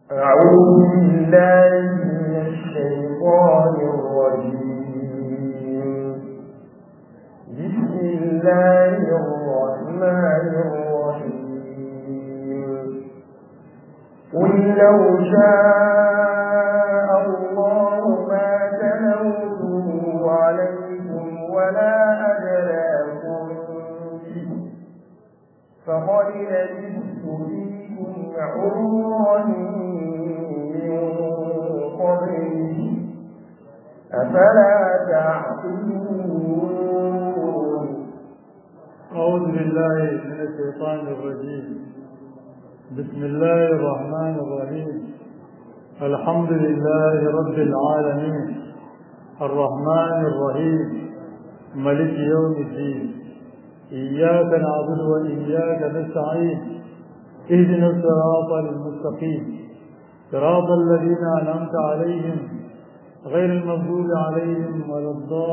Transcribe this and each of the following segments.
أعوذ بالله من الشيطان الرجيم بسم الله الرحمن الرحيم قل لو شاء الله ما تلوته عليكم ولا أدراكم به فقد لبثت فيكم عمرا من قبله أفلا تعقلون أعوذ بالله من الشيطان الرجيم بسم الله الرحمن الرحيم الحمد لله رب العالمين الرحمن الرحيم ملك يوم الدين إياك نعبد وإياك نستعين اهدنا الصراط المستقيم صراط الذين أنعمت عليهم غير المغضوب عليهم ولا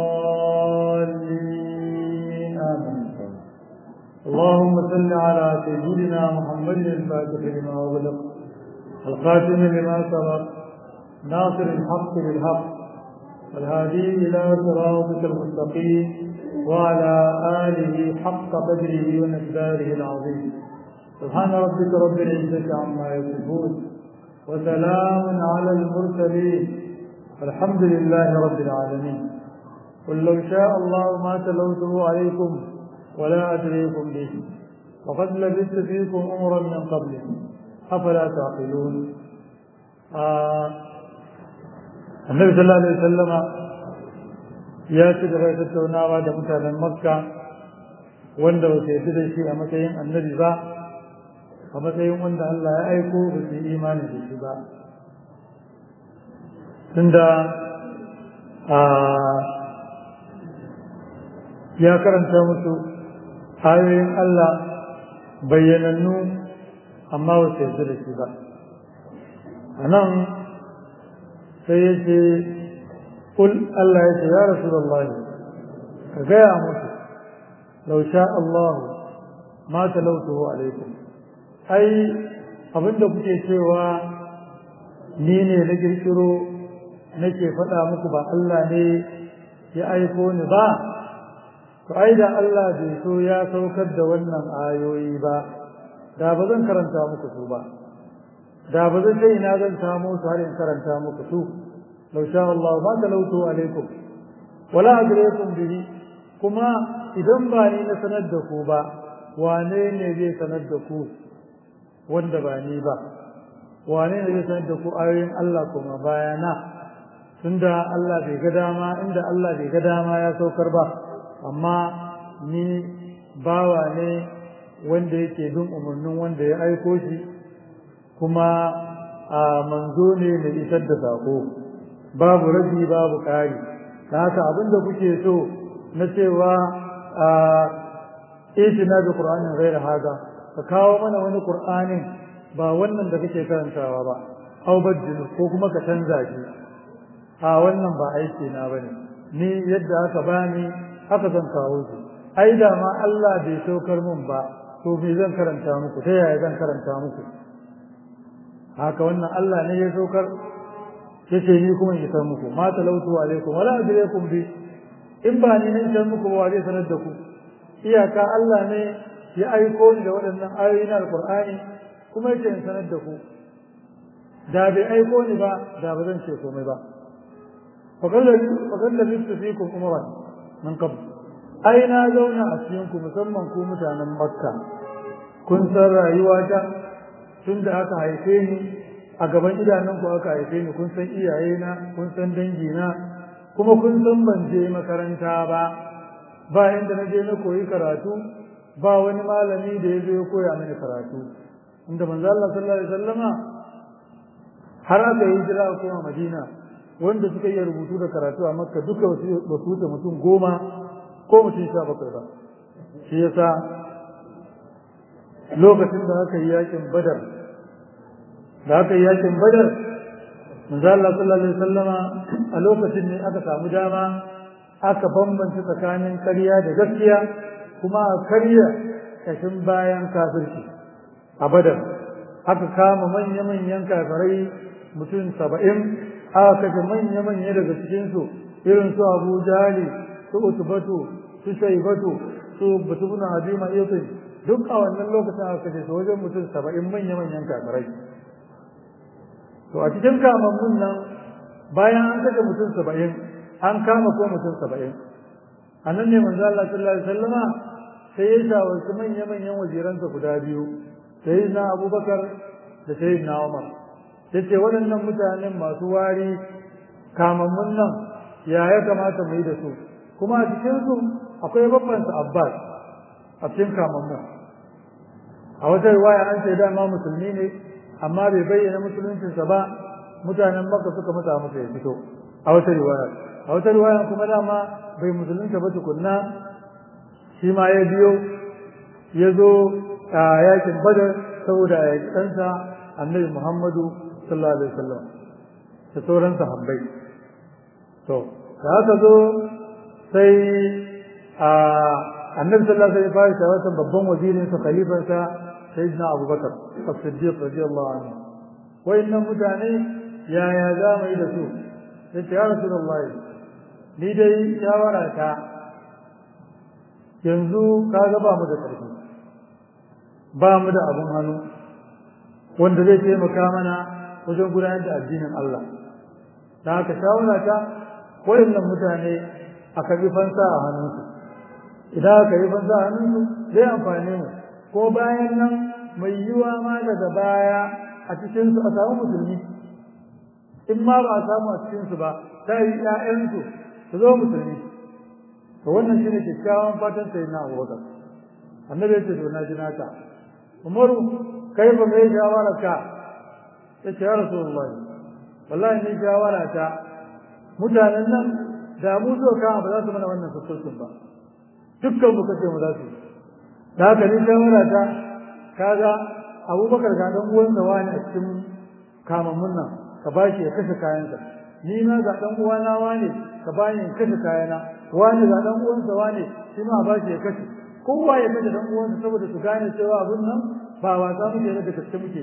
الضالين آمين اللهم صل على سيدنا محمد الفاتح لما أغلق الخاتم لما سبق ناصر الحق بالحق والهادي إلى صراطك المستقيم وعلى آله حق قدره ومقداره العظيم سبحان ربك رب العزة عما يصفون وسلام على المرسلين الحمد لله رب العالمين قل لو شاء الله ما تلوته عليكم ولا أدريكم به وقد لبثت فيكم أمرا من قبله أفلا تعقلون آه النبي صلى الله عليه وسلم ya ci gaba da tattaunawa da mutanen makka wanda ba su yarda da shi a matsayin annabi ba a matsayin wanda Allah ya aiko ba su yi imani da shi ba tunda ya karanta musu ayoyin Allah bayyanannu amma ba su yarda da shi ba a nan sai ya ce قل الله يا رسول الله كجاء موسى لو شاء الله ما تلوته عليكم أي abin da kuke cewa ni ne na kirkiro nake faɗa muku ba Allah ne ya aiko ni ba to ai da Allah bai so ya saukar da wannan ayoyi ba da ba zan karanta muku su ba da ba zan sai ina zan samu su har in karanta muku su لو شاء الله ما تلوته عليكم ولا أدريكم به كما إذن باني نسندكوا با وانين يجي سندكوا wanda ba ni ba wane ne zai sanar da ku ayoyin Allah kuma bayana tunda Allah bai ga dama inda Allah bai ga dama ya saukar ba amma ni bawa ne wanda yake bin umarnin wanda ya aiko shi kuma a manzo ne mai isar da sako babu rabi babu ƙari da haka abinda kuke so na cewa a itina da ƙur'anin gaira haga ka kawo mana wani ƙur'anin ba wannan da kake karantawa ba au bajjin ko kuma ka canza shi a wannan ba aiki na bane ni yadda aka bani haka zan kawo shi ai da ma Allah bai saukar mun ba to me zan karanta muku ta yaya zan karanta muku haka wannan Allah ne ya saukar yace ni kuma in san muku ma talautu alaikum wala adriyakum bi in ba ni ne san muku ba zai sanar da ku iyaka Allah ne ya aiko ni da waɗannan ayoyi na alqur'ani kuma yace in sanar da ku da bai aiko ni ba da ba zan ce komai ba faqad labistu fikum umran min qabl ai na zauna a cikin ku musamman ku mutanen makka kun san rayuwata tun da aka haife ni a gaban idanunku aka haife ni kun san iyayena kun san dangina kuma kun san ban je makaranta ba ba inda na je na koyi karatu ba wani malami da ya zo ya koya mini karatu inda manzo Allah sallallahu alaihi wasallama har aka yi hijira a koma Madina wanda suka yi rubutu da karatu a Makka duka ba su wuce mutum goma ko mutum sha bakwai ba shi yasa lokacin da aka yi yakin Badar da aka yi yakin badar manzo Allah sallallahu alaihi wasallama a lokacin ne aka samu dama aka bambanta tsakanin ƙarya da gaskiya kuma a karya kashin bayan kafirci a badar aka kama manya-manyan kafirai mutum saba'in aka kashe manya-manya daga cikinsu irin su abu jali su utubatu su shaibatu su batubuna habima itin duk a wannan lokacin aka kashe su wajen mutum saba'in manya-manyan kafirai to a cikin kamammun nan bayan an kashe mutum saba'in an kama ko mutum saba'in a nan ne manzo Allah sallallahu alaihi wasallama sai ya shawarci manya-manyan wajiransa guda biyu sayyidina abubakar da sayyidina umar yace waɗannan mutanen masu wari kamammun nan ya ya kamata mu yi da su kuma a cikin su akwai babbansa abbas a cikin kamammun a wata riwaya an ce dama musulmi ne amma bai bayyana musuluncinsa ba mutanen makka suka mata masa ya fito a wata riwaya a wata riwaya kuma dama bai musulunta ba tukunna shi ma ya biyo ya zo a yakin badar saboda a yaki ɗansa annabi muhammadu sallallahu alaihi wasallam da sauran sahabbai to da haka zo sai a annabi sallallahu alaihi wasallam ya fara babban wazirin sa khalifansa sayyidina abubakar as-siddiq radiyallahu anhu wayannan mutane yaya za mu yi da su yace ya rasulullahi ni dai shawara ta yanzu kaga ba mu da ƙarfi ba mu da abun hannu wanda zai taimaka mana wajen gudanar da addinin Allah da haka shawara ta wayannan mutane a karbi fansa a hannunsu idan aka yi fansa a hannunsu zai amfane mu ko bayan nan mai yiwa ma daga baya a cikinsu a samu musulmi in ma ba a samu a cikinsu ba ta yi ‘ya'yansu su zo musulmi to wannan shine kyakkyawan fatan sai na abubakar annabi ya ce to na ji naka umaru kai ba mai shawara ka ya ce ya rasulullah wallahi ni shawara ta mutanen nan da mu zo ka ba za su mana wannan sassaucin ba dukkan mu kace mu za su da haka ni shawara ta kaga abubakar ga dan uwan da wani a cikin kamammun nan ka bashi ya kashe kayansa ni ma ga dan uwana wani ka bani in kashe kayana wani ga dan uwansa wani shi ma bashi ya kashe kowa ya kashe dan uwansa saboda su gane cewa abun nan ba wasa muke da gaske muke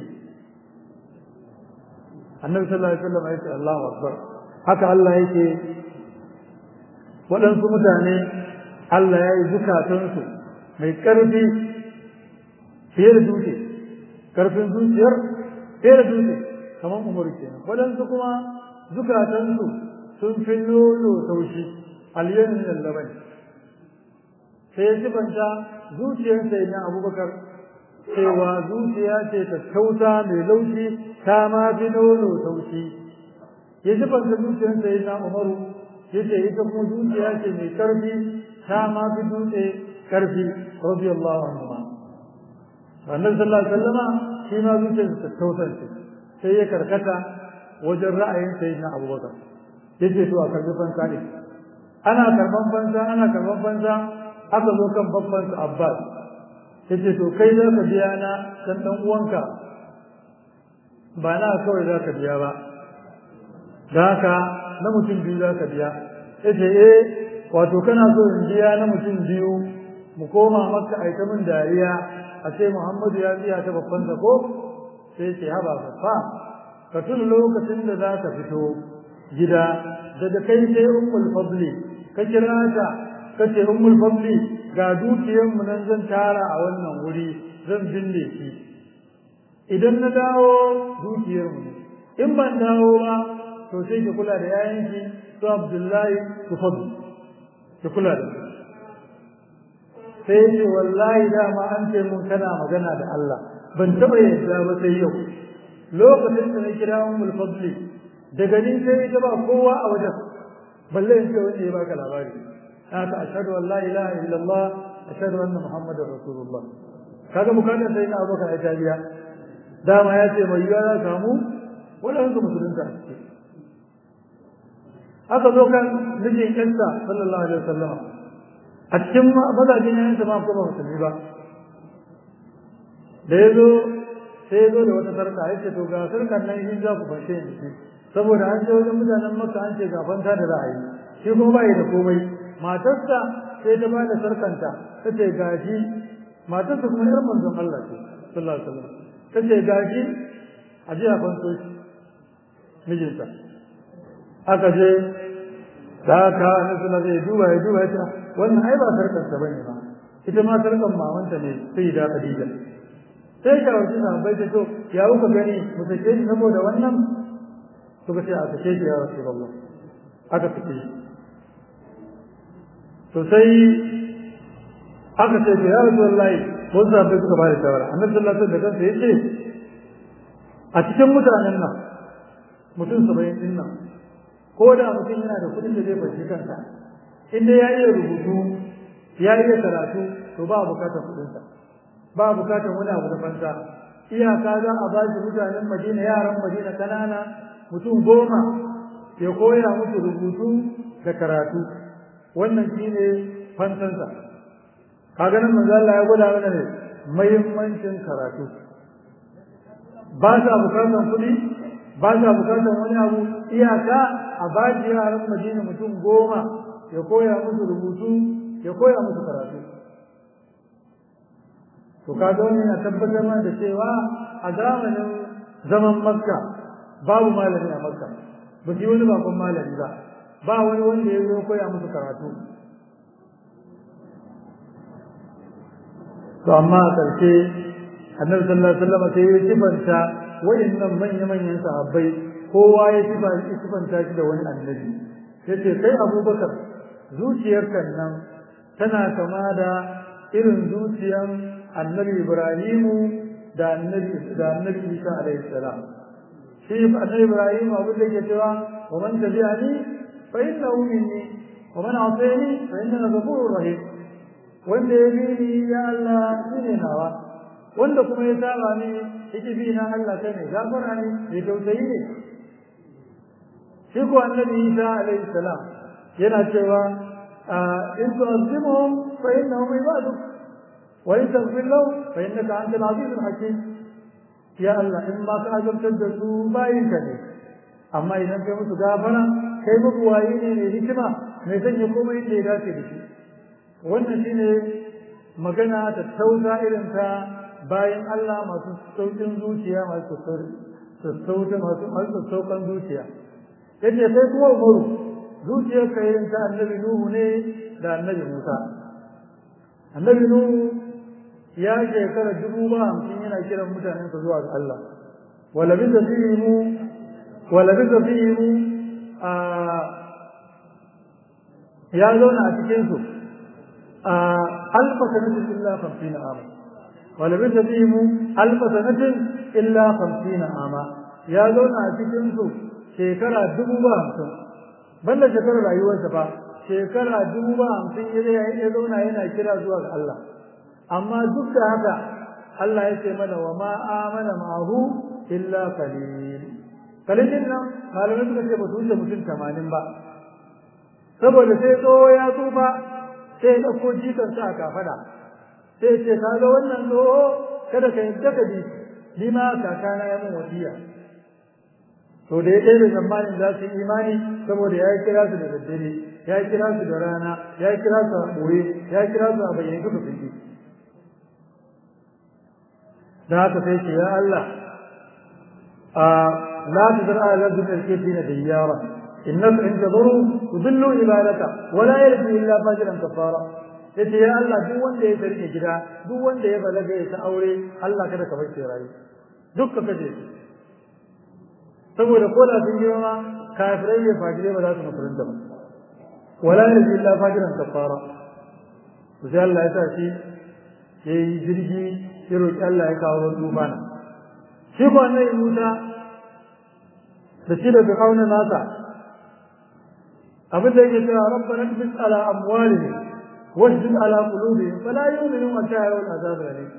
annabi sallallahu alaihi wasallam ya ce Allahu akbar haka Allah yake waɗansu mutane Allah ya yi zukatansu mai ƙarfi fiye da dutse ƙarfin zuciyar fiye da dutse kamar umar kenan waɗansu kuma zukatansu sun fi lolo taushi aliyan min laban sai ya sifanta zuciyar sai na abubakar cewa zuciya ce ta tauta mai laushi ta ma fi nono taushi ya sifanta zuciyar sai na umaru ya ce ita kuma zuciya ce mai karfi ta ma fi dutse karfi radiyallahu anhu ma annabi sallallahu alaihi wasallama shi ma zuciyarsa ta tautar sai ya karkata wajen ra'ayin sayyidina abubakar yace to a karbi fansa ne ana karban fansa ana karban fansa aka zo kan babban su abbas yace to kai za ka biya na dan dan uwanka ba na kawai za ka biya ba da haka na mutum biyu za ka biya yace eh wato kana so in biya na mutum biyu mu koma maka aika min dariya a ce muhammadu ya biya ta babban ko sai ce haba fa ka tuna lokacin da za ka fito gida daga kai sai ummul fadli ka kira ta ka ce ummul fadli ga dukiyar mu nan zan tara a wannan wuri zan binne shi idan na dawo dukiyar mu in ban dawo ba to sai ki kula da yayanki su abdullahi su fadli ki kula da sai ce wallahi dama an ce mun kana magana da Allah ban taba yadda ba sai yau lokacin da na kira ummul fadli daga ni sai ita ba kowa a wajen balle in ce wanda ya baka labari haka ashhadu an la ilaha illallah ashhadu anna muhammadar rasulullah kaga bukatar sai na abubakar ya tabiya dama ya ce mai yiwa za samu wadansu musulunta a ciki aka zo kan mijin yansa sallallahu alaihi wasallam a cikin mazajin yansa ma kuma musulmi ba da ya zo sai ya zo da wata sarka ya ce to ga sarkar nan in za ku fashe ni saboda an ce wajen mutanen maka an ce gafanta da ra'ayi shi kuma bai da komai matarsa sai ta bada sarkanta ta ce gashi matarsa kuma yar manzon Allah ce sallallahu alaihi wasallam ta ce gashi a je a kwanto shi mijinta aka je da aka na suna zai duba ya duba ya ce wannan ai ba sarkarsa ba ne ba ita ma sarkar mamanta ne sai da Khadija sai ka wuce na bai ta to ya kuka gani mu sake shi saboda wannan suka ce a sake shi ya Rasulullah aka sake shi to sai aka ce ya Rasulullah mun zabe suka ba da shawara annabi sallallahu alaihi wasallam da kansa yace a cikin mutanen nan mutum 70 din nan ko da mutum yana da kudin da zai bashi kansa inda ya iya rubutu ya iya karatu to ba bukatar kudinsa ba bukatar wani abu da fansa iyaka za a ba shi mutanen madina yaran madina kanana mutum goma ya koya musu rubutu da karatu wannan shine fansansa kaga nan manzo Allah ya gwada mana ne muhimmancin karatu ba sa bukatar kuɗi ba sa bukatar wani abu iyaka a ba shi yaran madina mutum goma ya koya musu rubutu ya koya musu karatu to kaga wannan ya tabbatar mana da cewa a zamanin zaman makka babu malami a makka ba su wani bakon malami ba ba wani wanda ya zo koya musu karatu to amma a ƙarshe annabi sallallahu alaihi wasallam sai ya sifanta wayannan manya-manyan sahabbai kowa ya sifanta shi da wani annabi yace kai abubakar zuciyarka nan tana kama da irin zuciyan annabi ibrahimu da annabi da annabi isa alaihi salam shi annabi ibrahimu abin da yake cewa wa man tabi'ani fa innahu minni wa man asani fa innahu ghafurur rahim wanda ya bi ni ya Allah shine nawa wanda kuma ya saba ni yake bi na Allah kai ne gafara ne ya tausayi ne shi ko annabi isa alaihi salam yana cewa in tu'azzimuhum fa innahum ibaduk wa in taghfir lahum fa innaka antal azizul hakim ya Allah in ma ka azabtar da su bayin ka ne amma idan kai musu gafara kai muku wayi ne ne hikima mai sanya komai inda ya dace da shi wannan shine magana ta tausa irin ta bayan Allah masu saukin zuciya masu sassauta masu sassaukan zuciya yace sai kuma umaru zuciyar ka yin ta annabi nuhu ne da annabi musa annabi nuhu ya shekara dubu ba hamsin yana kiran mutanen sa zuwa ga Allah wala bi zafihimu wala bi zafihimu a ya zauna a cikin su a alfa sanatin illa 50 ama wala bi zafihimu alfa sanatin illa 50 ama ya zauna a cikin su shekara dubu ba hamsin banda shekarar rayuwarsa ba shekara dubu ba hamsin ya zauna yana kira zuwa ga Allah amma duk da haka Allah ya ce mana wa ma amana ma'ahu illa qalil qalilin nan malamai suka ce ba su wuce mutum tamanin ba saboda sai tsoho ya tsufa sai ya ɗauko jikansa a kafada sai ce ka ga wannan tsoho kada ka yadda ka bi ni ma kakana ya mun wasiya to da ya kai da zamanin za su yi imani saboda ya kira su da daddare ya kira su da rana ya kira su a ɓoye ya kira su a bayyane suka fi da haka sai ce ya Allah a la tazar ala rabbil kafirin da yara innaka in tadru tudillu ibadaka wa la yarju illa fajiran kafara yace ya Allah duk wanda ya sarke gida duk wanda ya balaga ya ta aure Allah kada ka bar shi rayu duk ka kaje shi saboda ko da sun girma kafirai ne fajirai ba za su musulunta ba wala yarji illa fajiran kafara to sai Allah ya sa shi yayi jirgi ya roki Allah ya kawo ruwan tufana shi ko annabi Musa da shi da Fir'auna nasa abin da yake cewa rabbana tbis ala amwalihim wasjud ala qulubihim fala yu'minu hatta yarawul azab alim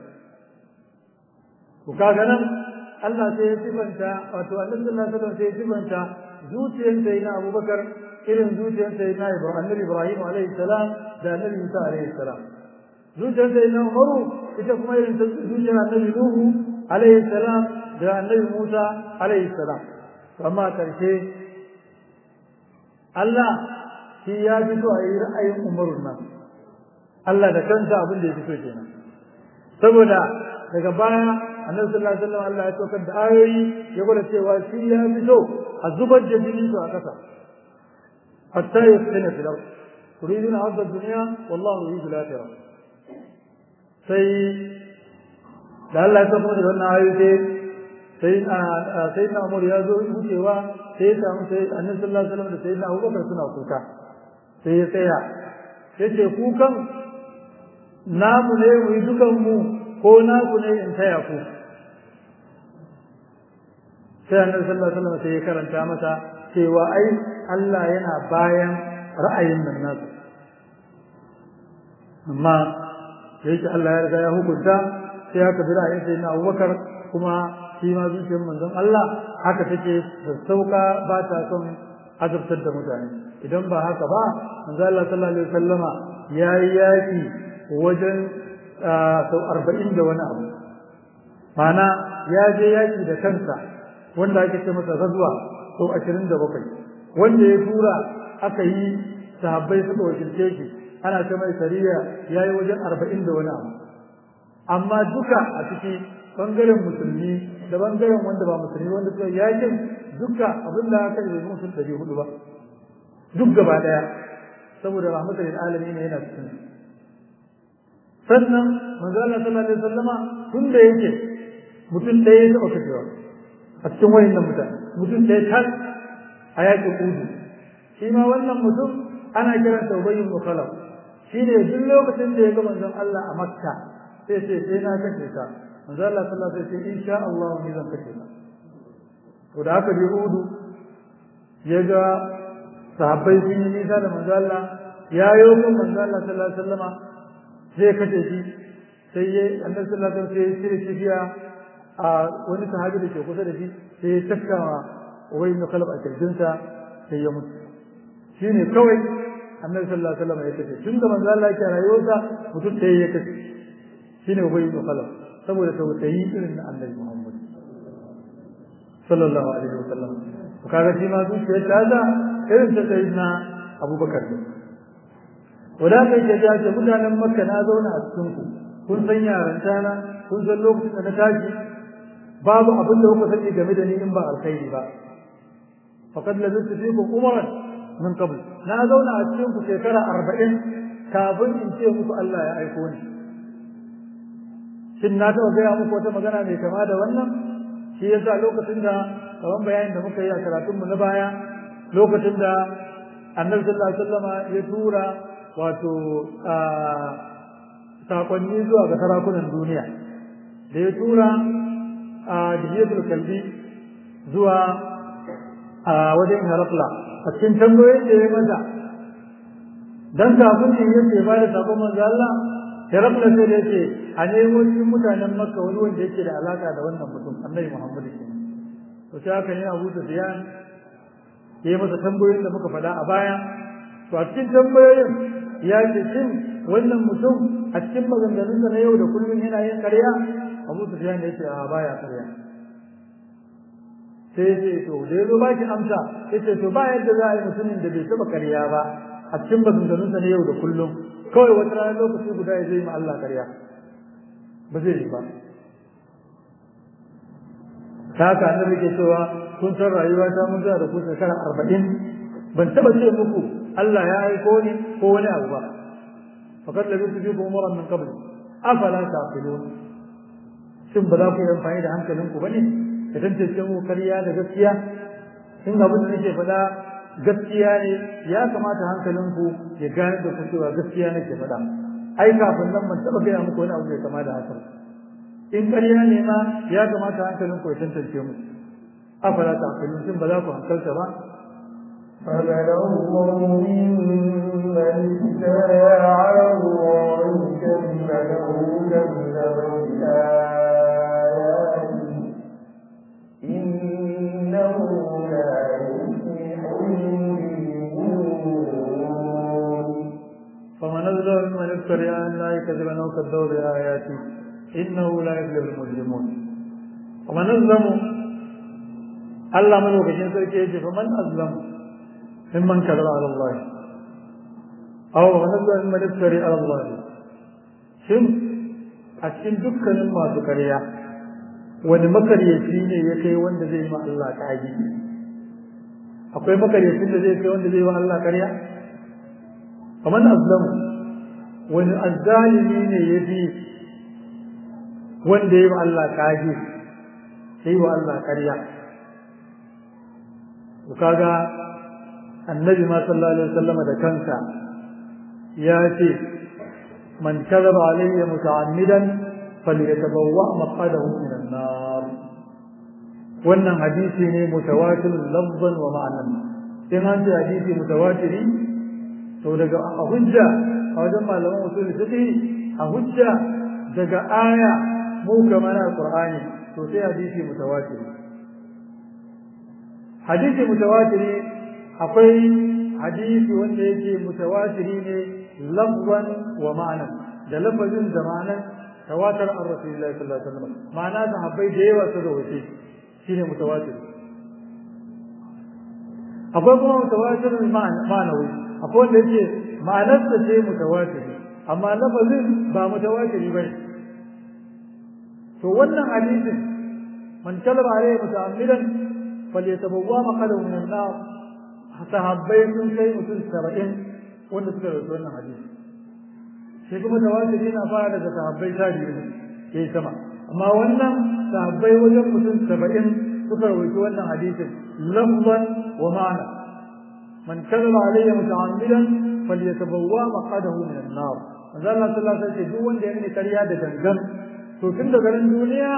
to kaga nan Allah sai ya sifanta wato Annabi sallallahu alaihi wasallam sai ya sifanta zuciyar sai na Abubakar irin zuciyar sai na Ibrahim Annabi Ibrahim alaihi salam da Annabi Musa alaihi salam zuciyar sai na Umaru ita kuma irin zuciyar Annabi Nuhu alaihi salam da Annabi Musa alaihi salam amma karshe Allah shi ya fito a yi ra'ayin Umaru nan Allah da kansa abin da ya fito kenan saboda daga baya annabi sallallahu alaihi wasallam Allah ya saukar da ayoyi ya gwada cewa shi ya fi so a zubar da jini su a kasa hatta yasqina fil ard turiduna arda dunya wallahu yuridu al-akhirah sai da Allah ya saukar da wannan ayoyi sai sai na Umar ya zo wucewa sai ya samu sai annabi sallallahu alaihi wasallam da sai na Abubakar suna kuka sai ya tsaya yace kukan namu ne mu yi dukan mu ko naku ne in taya ku sai annabi sallallahu alaihi wasallam sai ya karanta masa cewa ai Allah yana bayan ra'ayin nan nasu amma yake Allah ya riga ya hukunta sai aka bi ra'ayin sai na Abubakar kuma shi ma zuciyar manzon Allah haka take da sauka ba ta son azabtar da mutane idan ba haka ba manzon Allah sallallahu alaihi wasallama yayi yaki wajen sau arba'in da wani abu mana ya je yaki da kansa wanda ake ce masa gazuwa sau ashirin da bakwai wanda ya tura aka yi sahabbai suka wakilce shi ana ta mai sariya ya yi wajen arba'in da wani abu amma duka a ciki bangaren musulmi da bangaren wanda ba musulmi wanda suka yakin duka abin da aka yi mutum ɗari hudu ba duk gaba ɗaya saboda rahmatul alamin yana cikin sannan manzo Allah sallallahu alaihi wasallama tun da yake mutum ɗaya ya taɓa kashewa a cikin wayannan mutane mutum ɗaya tas a yakin Uhud shi ma wannan mutum ana kiran sa Ubay ibn Khalaf shi ne duk lokacin da ya ga manzon Allah a Makka sai ce sai na kashe ka manzo Allah sallallahu alaihi wasallam sai insha Allah ni zan kashe ka to da haka je Uhud ya ga sahabbai sun yi nisa da manzo Allah ya yi wa manzo Allah sallallahu alaihi wasallama zai kashe shi sai ya annabi sallallahu alaihi wasallam sai ya cire kifiya a wani sahabi da ke kusa da shi sai ya tafka wa wai na kalab a kirjinsa sai ya mutu shine kawai annabi sallallahu alaihi wasallam ya kashe tun da manzo Allah yake rayuwarsa mutum sai ya kashe shine wai na kalab saboda tausayi irin na annabi Muhammad sallallahu alaihi wasallam kaga shi ma zuciyar ta da irin ta sayyidina Abubakar ne wadanda yake ya ce mutanen makka na zauna a cikin ku kun san yaranta na kun san lokacin da na tashi babu abin da kuka sani game da ni in ba alkhairi ba faqad lazistu fikum umran min qabl na zauna a cikin ku shekara 40 kafin in ce muku Allah ya aiko ni shin na taɓa gaya muku wata magana mai kama da wannan shi yasa lokacin da kaman bayanin da muka yi a karatunmu na baya lokacin da annabi sallallahu alaihi wasallama ya tura wato sakonni zuwa ga sarakunan duniya da ya tura a dihiyatul kalbi zuwa a wajen harakla a cikin tambayoyin da ya mata dan kafin ne yake ba da sabon manzo Allah harakla sai da yake a nemo cikin mutanen makka wani wanda yake da alaka da wannan mutum annabi muhammad kenan to sai haka ne abu sufyan ya yi masa tambayoyin da muka faɗa a baya to a cikin tambayoyin ya ce shin wannan mutum a cikin maganganunsa na yau da kullum yana yin ƙarya abu su ya ce a baya ƙarya sai ya ce to da ya zo ba ki amsa ya ce to ba yadda za a yi mutumin da bai taɓa ƙarya ba a cikin maganganunsa na yau da kullum kawai wata ranar lokaci guda ya zai ma Allah ƙarya ba zai yi ba ta haka annabi ke cewa kun san rayuwa ta mun da ku shekara arba'in ban taɓa ce muku Allah ya aiko ni ko wani abu ba faqad labistu fikum umran min qabl afala taqilun shin ba za ku yi amfani da hankalinku bane ka tantance mu kariya da gaskiya in abin da nake faɗa gaskiya ne ya kamata hankalinku ya gane da ku cewa gaskiya nake faɗa ai kafin nan ban taɓa gaya muku wani abu mai kama da haka in ƙarya ne ma ya kamata hankalinku ya tantance mu afala taqilun shin ba za ku hankalta ba فمن الله ممن افترى على الله كذبا أو كذب بآياته إنه لا يفلح المجرمون فمن أظلم ممن افترى على الله كذبا أو كذب بآياته إنه لا يفلح المجرمون ومن أظلم الله من وكشين سركي فمن أظلم ممن كذب على الله أو نزل ممن افتري على الله شن أشين دكان ما ذكريا wani makaryaci ne ya kai wanda zai ma Allah kage akwai makaryacin da zai kai wanda zai wa Allah ƙarya kamar azlamu wani azzalimi ne ya fi wanda ya wa Allah kage sai wa Allah ƙarya to kaga annabi ma sallallahu alaihi wasallam da kansa ya ce man kadaba alayya muta'ammidan falyatabawwa maqadahu min an-nar wannan hadisi ne mutawatir lafzan wa ma'anan in an ce hadisi mutawatiri to daga a hujja a wajen malaman usul fiqh a hujja daga aya mu kamar alqur'ani to sai hadisi mutawatiri hadisi mutawatiri akwai hadisi wanda yake mutawatiri ne lafzan wa ma'anan da lafazin da ma'anan tawatar an rasulullahi sallallahu alaihi wasallam ma'ana sahabbai da yawa su rawace shine mutawatir akwai kuma mutawatir ma'anawi akwai wanda yake ma'anarsa ce mutawatir amma lafazin ba mutawatiri bane to wannan hadisin man kalaba alaihi muta'ammidan falyatabawwa maqadahu min an-nar sahabbai sun kai mutum 70 wanda suka rawaito wannan hadisi sai kuma tawatiri na fara daga sahabbai ta biyu ne yayi sama amma wannan sahabbai wajen mutum 70 suka rawaito wannan hadisin lafzan wa ma'ana man kadaba alayya muta'ammidan falyatabawwa maqadahu min an-nar manzo Allah sallallahu alaihi wasallam duk wanda ya mini kariya da gangan to tun daga ran duniya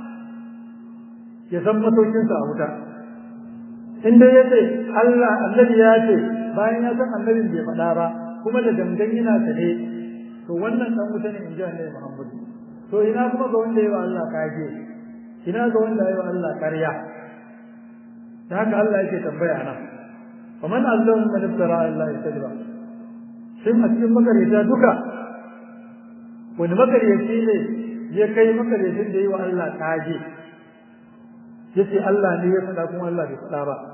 ya san matokinsa a wuta inda ya ce Allah annabi ya ce bayan ya san annabin bai faɗa ba kuma da gangan yana tare to wannan dan wuta ne in ji annabi Muhammad to ina kuma ga wanda yayi wa Allah kage ina ga wanda yayi wa Allah ƙarya da haka Allah yake tambaya nan wa man azlamu man iftara Allah yasdaba shin a cikin makareta duka wani makaryaci ne ya kai makaryacin da yi wa Allah kage yace Allah ne ya faɗa kuma Allah bai faɗa ba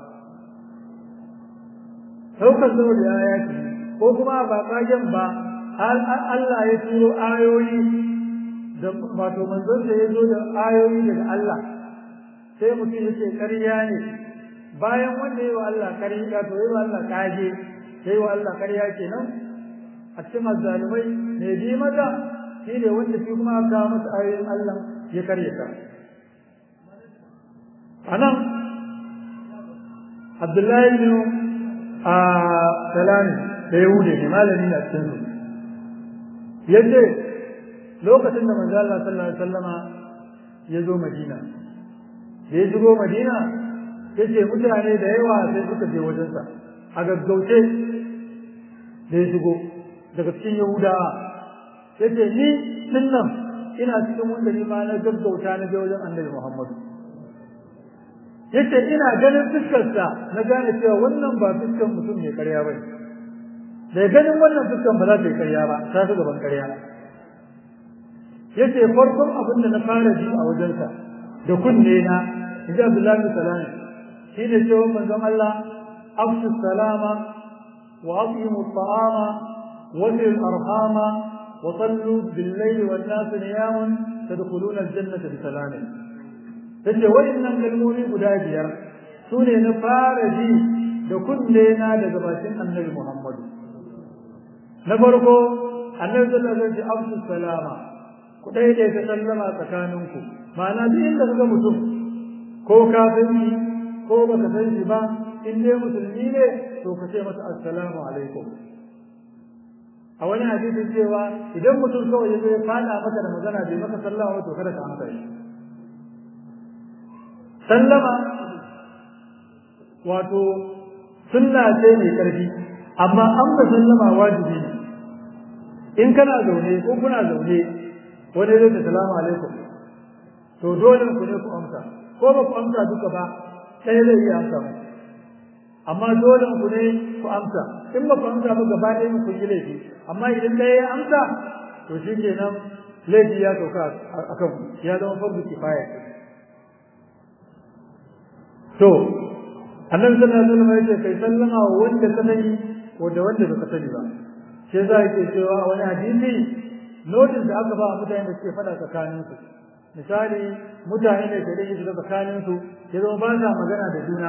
saukar zuwa da ya ce ko kuma ba kagen ba Allah ya turo ayoyi da wato manzon da ya zo da ayoyi daga Allah sai mutum yace ƙarya ne bayan wanda yi wa Allah ƙarya to yi wa Allah kage yi wa Allah ƙarya kenan a cikin azzalumai ne bi mata shi ne wanda shi kuma aka masa ayoyin Allah ya karyata anan Abdullahi bin a Salami da Yahudi ne malami na cikin su yace lokacin da manzo Allah sallallahu alaihi wasallama ya zo Madina da ya shigo Madina yace mutane da yawa sai suka je wajensa a gaggauce da ya shigo daga cikin Yahudawa yace ni dinnan ina cikin wanda ni ma na gaggauta na je wajen Annabi Muhammadu yace ina ganin fuskarsa na gane cewa wannan ba fuskar mutum mai karya ba da ganin wannan fuskar ba za ta yi karya ba ta fi gaban karya yace farkon abin da na fara ji a wajensa da kunne na inji Abdullahi salami shi ne cewa manzon Allah afsu salama wa aqimu ta'ama wa sil arhama wa sallu bil layli wan nas niyamun tadkhuluna al jannata bi salamin yace waɗannan kalmomi guda biyar su ne na fara ji da kunne na daga bakin annabi Muhammadu na farko annabi sallallahu alaihi wasallam afsu salama ku daidai ta sallama tsakaninku ma'ana duk inda kaga mutum ko kafiri ko baka san shi ba in dai musulmi ne to ka ce masa assalamu alaikum a wani hadisin cewa idan mutum kawai ya zo ya fada maka da magana bai maka sallama to kada ka amsa shi sallama wato sunna ce mai karfi amma an ba sallama wajibi ne in kana zaune ko kuna zaune wani zai da salamu alaikum to dole ku ne ku amsa ko ba ku amsa duka ba sai zai iya amsa mu amma dole ku ne ku amsa in ba ku amsa ba gaba ɗaya ku yi laifi amma idan ɗaya ya amsa to shi kenan laifi ya sauka a kan ya zama fardu kifaya to annabi sallallahu alaihi wasallam yace kai sallama wa wanda ka sani ko da wanda baka sani ba sai za ke cewa a wani hadisi notice da aka ba mutane da suke fada tsakanin su misali mutane ne da yake shiga tsakanin su ya zama ba sa magana da juna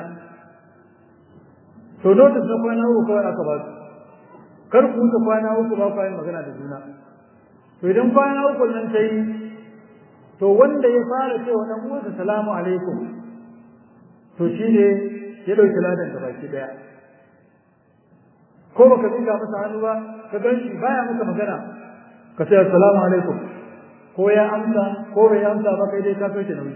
to notice na kwana uku kawai aka ba su kar ku wuce kwana uku ba ku yin magana da juna to idan kwana uku nan ta yi to wanda ya fara cewa dan uwansa salamu alaikum to shi ne ya dauki ladan da baki daya ko baka dinga masa hannu ba ka gan shi baya maka magana ka ce assalamu alaikum ko ya amsa ko bai amsa ba kai dai ka sauke nauyi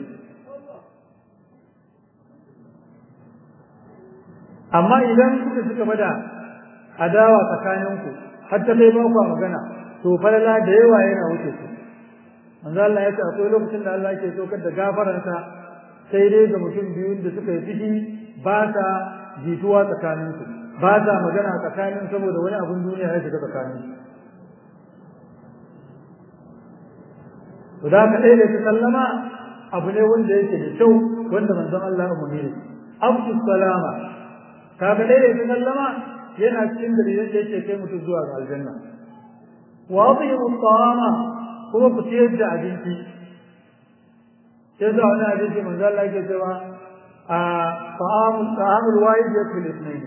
amma idan kuka suka bada adawa tsakaninku har ta kai ba ku magana to falala da yawa yana wuce su manzo Allah ya ce akwai lokacin da Allah yake saukar da gafaransa sai dai ga mutum biyun da suka yi fushi ba ta jituwa tsakaninsu ba ta magana tsakanin saboda wani abun duniya ya shiga tsakanin to da ka ɗaya da ta sallama abu ne wanda yake da kyau wanda manzon Allah umarni ne abdu salama ka ga ɗaya da ta sallama yana cikin dalilan da yake kai mutum zuwa ga aljanna wa atiyu ta'ama kuma ku ciyar da abinci sai za wani abinci manzo Allah yake cewa a ta'amul ta'amul wahid yakfil ithnain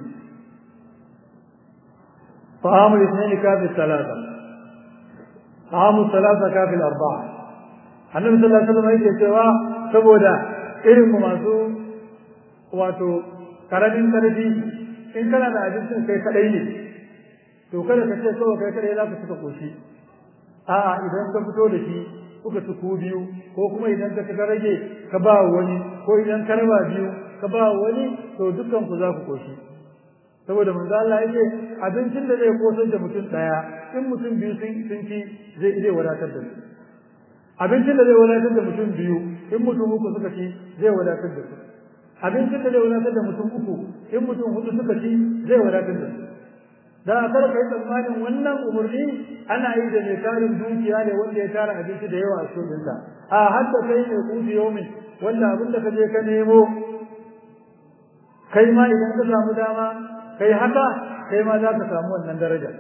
ta'amul ithnain kafi thalatha ta'amul thalatha kafi arba'a annabi sallallahu alaihi wasallam yake cewa saboda irin masu wato karamin karfi in kana da abincin kai kadai ne to kada ka ce kawai kai kadai za ka cika koshi a'a idan ka fito da shi kuka ci ku biyu ko kuma idan ka ka rage ka ba wani ko idan ka raba biyu ka ba wani to dukkan ku za ku koshi saboda manzo Allah yake abincin da zai kosar da mutum daya in mutum biyu sun sun ci zai zai wadatar da su abincin da zai wadatar da mutum biyu in mutum uku suka ci zai wadatar da su abincin da zai wadatar da mutum uku in mutum hudu suka ci zai wadatar da su da kar kai tsammanin wannan umarni ana yi da mai tarin dukiya ne wanda ya tara abinci da yawa a cikin sa a hadda kai ne kuti yomin wanda abin da ka je ka nemo kai ma idan ka samu dama kai haka kai ma za ka samu wannan daraja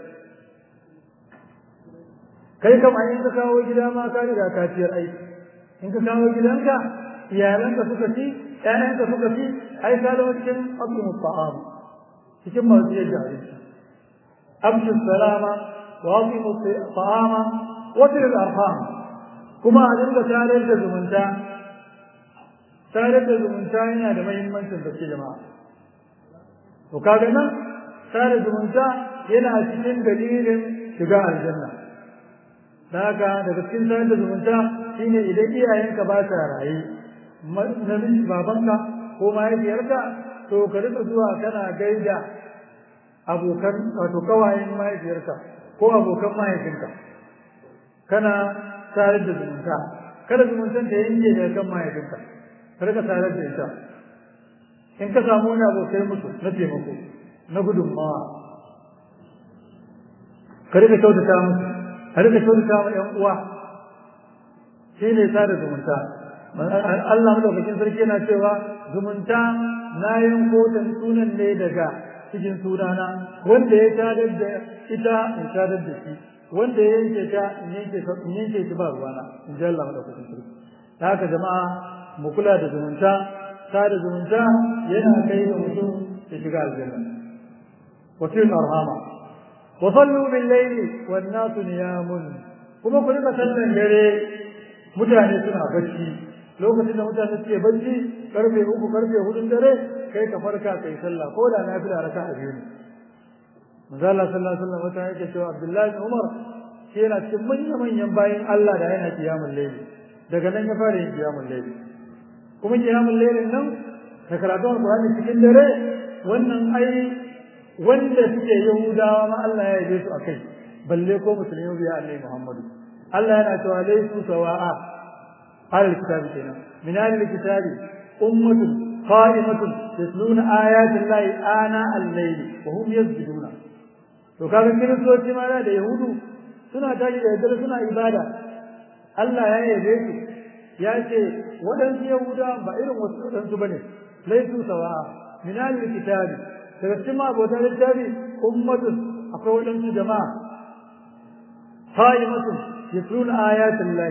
kai kam a in ka kawo gida ma ka riga ka ciyar aiki in ka kawo gidanka iyalanka suka ci ƴaƴanka suka ci ai ka zama cikin aqimu ta'am cikin masu yadda abinci أمشوا السلام وأطيموا الطعام وصل الأرحام كما أدنك تاريخ زمنتا تاريخ زمنتا هنا da mahimmancin da ke jama'a to kaga nan tare zumunta yana cikin dalilin shiga aljanna da haka daga cikin tare da zumunta shine idan iyayenka ba sa raye namiji babanka ko mahaifiyarka to ka rika zuwa kana gaida abokan wato kawayen mahaifiyarka ko abokan mahaifinka kana tare da zumunta kada zumuntan ta yanke daga kan mahaifinka kada ka tare da ita in ka samu wani abokai musu na taimako na gudunmawa ka rika kyautata musu ka rika kyautata wa ƴan uwa shi ne sada zumunta Allah madaukakin sarki yana cewa zumunta na yin kotan sunan ne daga cikin sunana wanda ya tadar da ita in tadar da shi wanda ya yanke ta in yanke ta in yanke shi ba ruwana in ji Allah madaukakin sarki da haka jama'a mu kula da zumunta sada zumunta yana kai da mutum ya shiga aljanna wa fil arhama wa sallu bil layli wan nasu niyamun kuma ku rika sallan dare mutane suna bacci lokacin da mutane suke bacci karfe uku karfe hudun dare kai ka farka kai sallah ko da na fila raka a biyu ne manzo Allah sallallahu alaihi wasallam wata yake cewa Abdullahi bin Umar shi yana cikin manyan manyan bayin Allah da yana kiyamul layl daga nan ya fara yin kiyamul layl kuma kiyamul laylin nan da karatun Qur'ani cikin dare wannan ai wanda suke Yahudawa ma Allah ya yabe su akai balle ko musulmi biya Annabi Muhammadu Allah yana cewa laysu sawa'a al kitab kenan min al kitab ummatun qa'imatun yatluna ayati llahi ana al-layl wa hum yasjuduna to kaga kiristoci ma da yahudu suna tashi da daddare suna ibada Allah ya yabe su ya ce waɗansu yahuda ba irin wasu waɗansu bane laisu sawa'a min al-kitabi daga cikin ma abota littafi ummatun akwai waɗansu jama'a qa'imatun yatluna ayatin lahi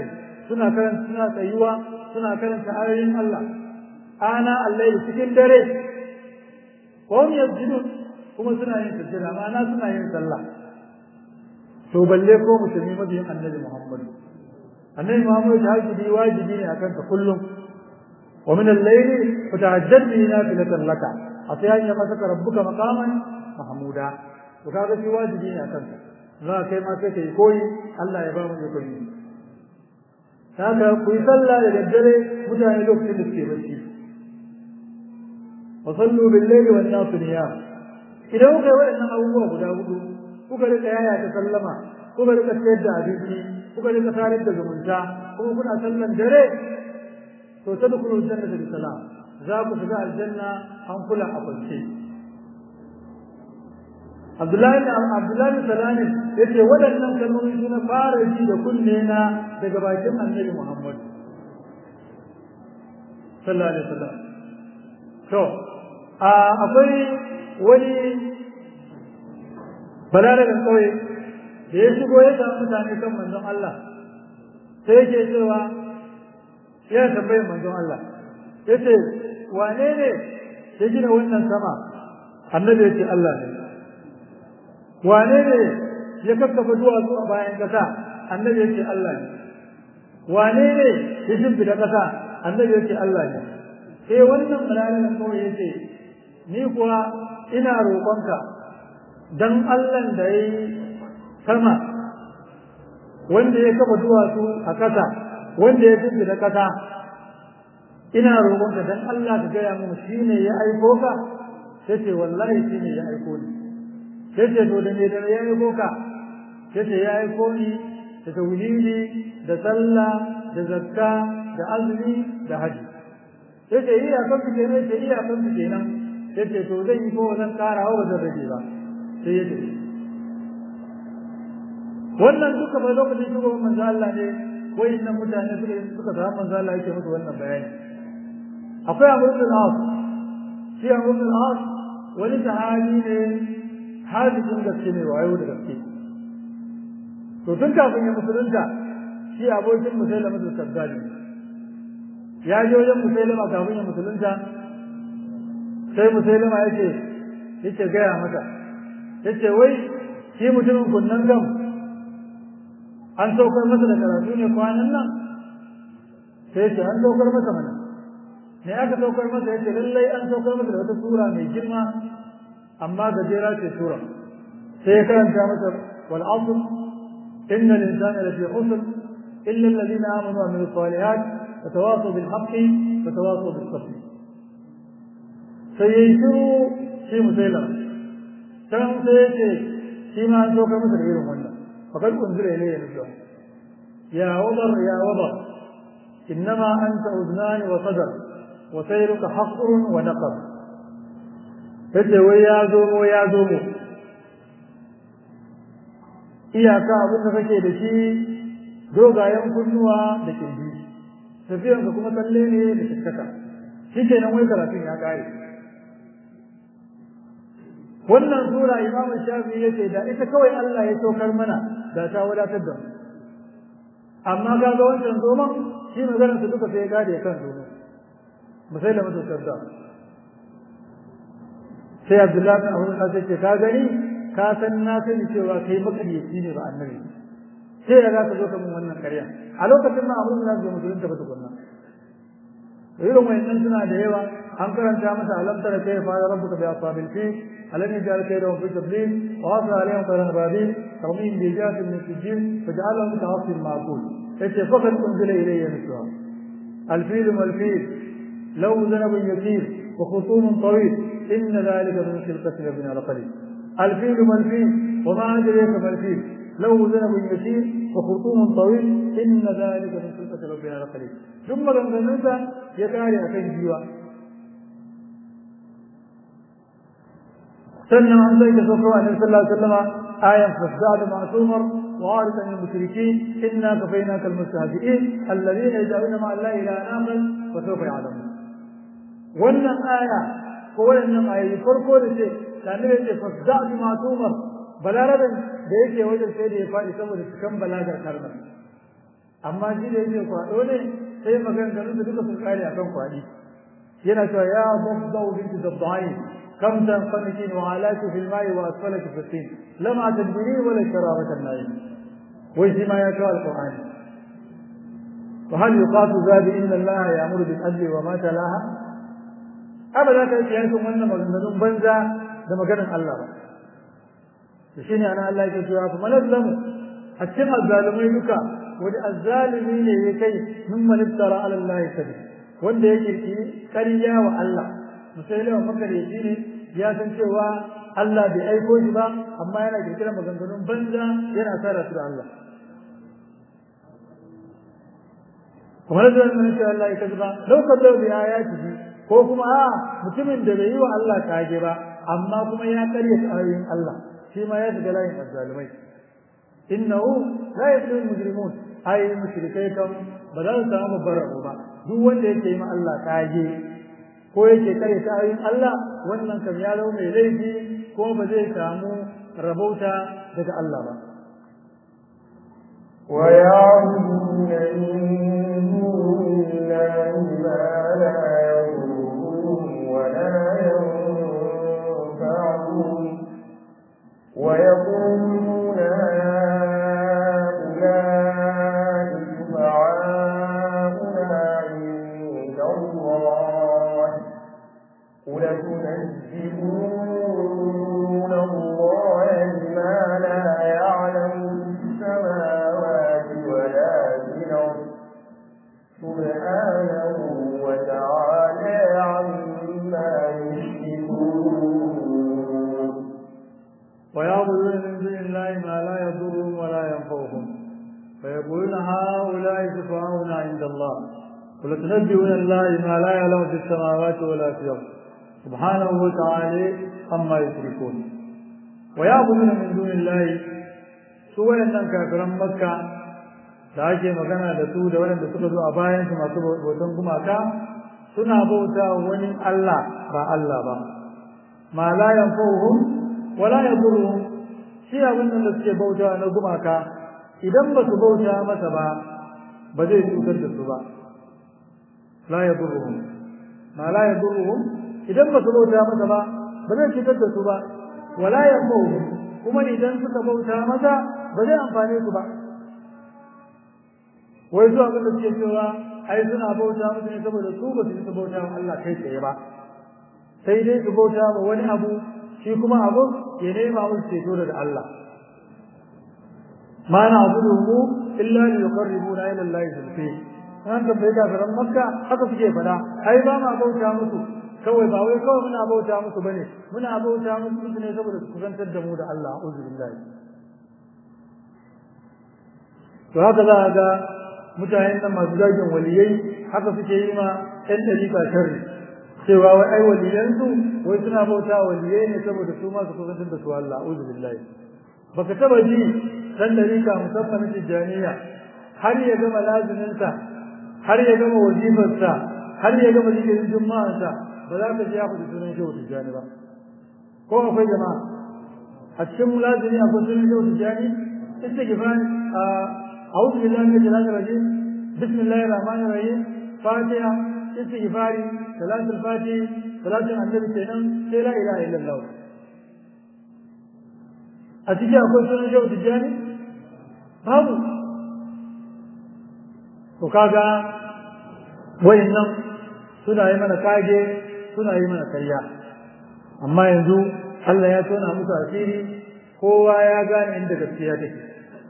suna karanta suna tsayuwa suna karanta ayoyin Allah ana Allah cikin dare ko mu yasjudun kuma suna yin sujjada ma'ana suna yin sallah to balle ko musulmi mabiyin annabi Muhammad annabi Muhammad ta haƙi wajibi ne akan ka kullum wa min al-layli fatahajjad bi nafilatan laka hatta ya maka rabbuka maqaman mahmuda to kaga shi wajibi ne akan ka za kai ma sai kai koyi Allah ya ba mu ikon yi haka ku yi sallah da daddare mutane lokacin da suke bacci wa sallu bil layli wan nas niyam idan kuka yi waɗannan abubuwa guda hudu kuka rika yaya ta sallama kuka rika sayar da abinci kuka rika tarar da zumunta kuma kuna sallan dare to tadkhulu jannata bi salam za ku shiga aljanna an kula a kwance Abdullahi Abdullahi Salami yace waɗannan kalmomi su na fara ji da kunne na daga bakin Annabi Muhammad sallallahu alaihi wasallam to a akwai wani balaragan kauye da ya shigo ya samu mutane kan manzon Allah sai yake cewa ya tambayi manzon Allah yace wane ne ya gina wannan sama annabi yace Allah ne wane ne ya kakkafa duwatsu a bayan kasa annabi yace Allah ne wane ne ya shimfida kasa annabi yace Allah ne sai wannan balaragan kauye yace ni kuwa ina roƙonka dan Allah da ya yi sama wanda ya kafa duwatsu a ƙasa wanda ya fi da ƙasa ina roƙonka dan Allah ka gaya mun shi ne ya aiko ka sai ce wallahi shi ne ya aiko ni sai ce to da me da ya aiko ka sai ce ya aiko ni da tauhidi da sallah da zakka da azumi da haji sai ce iya kan su kenan sai iya kan su kenan sai ce to zan yi ko zan ƙara wa zan rage ba sai ya tafi wannan duka bai lokacin shugaban manzo Allah ne wai nan mutane suka suka samu manzo Allah yake musu wannan bayani akwai Abu bin As shi Abu bin As wani sahabi ne hadisin gaske ne wayo da gaske to tun kafin ya musulunta shi abokin musailama da sabdali ya je wajen musailama kafin ya musulunta sai musailama yake yake gaya mata yace wai shi mutumin kunnan gam an saukar masa da karatu ne kwanan nan sai yace an saukar masa mana me aka saukar masa yace lallai an saukar masa da wata sura mai girma amma gajera ce sura sai ya karanta masa wal asr inna al-insana lafi khusr illa alladhina amanu wa amilus salihat wa tawasaw bil haqqi wa tawasaw bis sabr sai yayi shiru shi musailama can sai ya ce shi ma an saukar masa da irin wannan fakar unzira ilayya nusra ya wadar ya wadar innama anta uznani wa sadar wa sayruka hasrun wa naqab yace wai ya zo mu ya zo mu iyaka abin da kake da shi dogayen kunnuwa da kirji tafiyan ka kuma kalle ne da shikkaka shi kenan wai karatun ya kare wannan sura imamu shafi yace da ita kawai Allah ya saukar mana da ta wadatar da mu amma ga ga wancan zoman shi maganar su duka sai ya gade kan zoman musai da mutu sabda sai Abdullahi bin Abu Bakar ce ka gani ka san na sani cewa kai makaryaci ne ba annabi sai ya za ka zo ka mun wannan karya a lokacin ma Abu Bakar bai musulunta ba tukunna irin wayannan suna da yawa an karanta masa alam tara kai fa rabbuka bi ashabil fi alam yaj'al kaydahum fi tadlil wa asra alayhim tayran babil tarmihim bi jatin min sijil faj'alahum ka'asfin ma'kul yace faqad unzila ilayya misra الفيل والفيل لو ذنب يسير وخصوم طويل إن ذلك من خلقة ربنا لقليل الفيل ما الفيل وما أدريك ما الفيل لو ذنب يسير وخرطوم طويل إن ذلك من خلقة ربنا لقليل ثم لما ننسى يكاري أكن جيوا سنة عن ذلك سوكوا النبي صلى الله عليه وسلم آية فازداد مع سمر وعارض عن المشركين إنا كفيناك المستهزئين الذين يدعون مع الله إلى آخر وسوف يعلمون wannan aya ko wannan ayoyi farko da ce tare da ce fasda bi matumar balaraben da yake wajen sai da ya faɗi saboda cikan balagar kalmar amma shi da yake kwado ne sai maganganun da duka sun kare akan kwadi yana cewa ya dabdau binti dabdai kam tanqanikin wa alaki fil ma'i wa asfalaki fil tin lama tadbiri wala sharawata an-nayi wai shi ma ya kawo alqur'ani وهل يقاس ذلك إن الله يأمر بالعدل وما تلاها أبدا كيف wannan maganganun banza da maganar Allah ba shine ana Allah yake cewa fa manazlamu a cikin azzalumai duka wani azzalumi ne ya kai min maniftara ala Allah kadi wanda ya kirkiri ƙarya wa Allah musailama makareci ne ya san cewa Allah bai aiko shi ba amma yana kirkirar maganganun banza yana tsara su da Allah kamar da mun ce Allah ya kaza lau kadau bi ayatihi ko kuma a mutumin da bai yi wa Allah kage ba amma kuma ya karyata ayoyin Allah shi ma ya shiga layin azzalumai innahu la yuflihul mujrimun ai mushrikai kam ba za su samu babbar rabo ba duk wanda yake yi ma Allah kage ko yake karyata ayoyin Allah wannan kam ya zama mai laifi ko ba zai samu rabauta daga Allah ba ويعبدون من دون الله ما لا يضرهم ولا ينفعهم ويقولون هؤلاء شفعاؤنا عند الله قل تنزلون الله بما لا يعلم في السماوات ولا في الأرض سبحانه وتعالى عما يشركون ويعبدون من دون الله ما لا يضرهم ولا ينفعهم فيقولون هؤلاء شفعاؤنا عند الله قل تنبئون الله ما لا يعلم في السماوات ولا في الارض سبحانه وتعالى عما يشركون ويعبدون من دون الله سوى ان كافرا مكه da ake magana da su da waɗanda suka zo a bayan su masu bautan gumaka suna bauta wani Allah ba Allah ba ma la yanfa'uhum wala yadurruhum shi abin da suke bauta na gumaka idan ba su bauta masa ba ba zai cutar da su ba la yadurruhum ma la yadurruhum idan ba su bauta masa ba ba zai cutar da su ba wala yanfa'uhum kuma idan suka bauta masa ba zai amfane su ba wai su abin da suke cewa ai suna bauta masa ne saboda su ba su yi bauta wa Allah kai tsaye ba sai dai su bauta wa wani abu shi kuma abu ya nema musu ceto daga Allah ma na abuduhu illa li yuqarribuna ila Allah zulfi an tambaye kafiran makka haka suke fada ai ba ma bauta musu kawai ba wai kawai muna bauta musu bane muna bauta musu ne saboda su kusantar da mu da Allah a'udhu billahi to haka za a ga mutanen nan masu zagin waliyai haka suke yi ma ɗan ɗariƙa sharri cewa wai ai waliyansu wai suna bauta waliyai ne saboda su ma su kusantar da su Allah a'udhu billahi baka taba ji dan dariƙa musamman tijaniya har ya gama laziminsa har ya gama wajifarsa har ya gama zikirin juma'ansa ba za ka ji ya faɗi sunan shehu tijani ba ko akwai jama'a a cikin lazimi akwai sunan shehu tijani istighfar a a'udhu billahi min shaitanir rajim bismillahir rahmanir rahim fatiha istighfari salatul fatihi salatul annabi kenan sai la ilaha illallah a ciki akwai sunan shehu tijjani babu to kaga wayannan suna yi mana kage suna yi mana karya amma yanzu Allah ya tona musu asiri kowa ya gane inda gaskiya take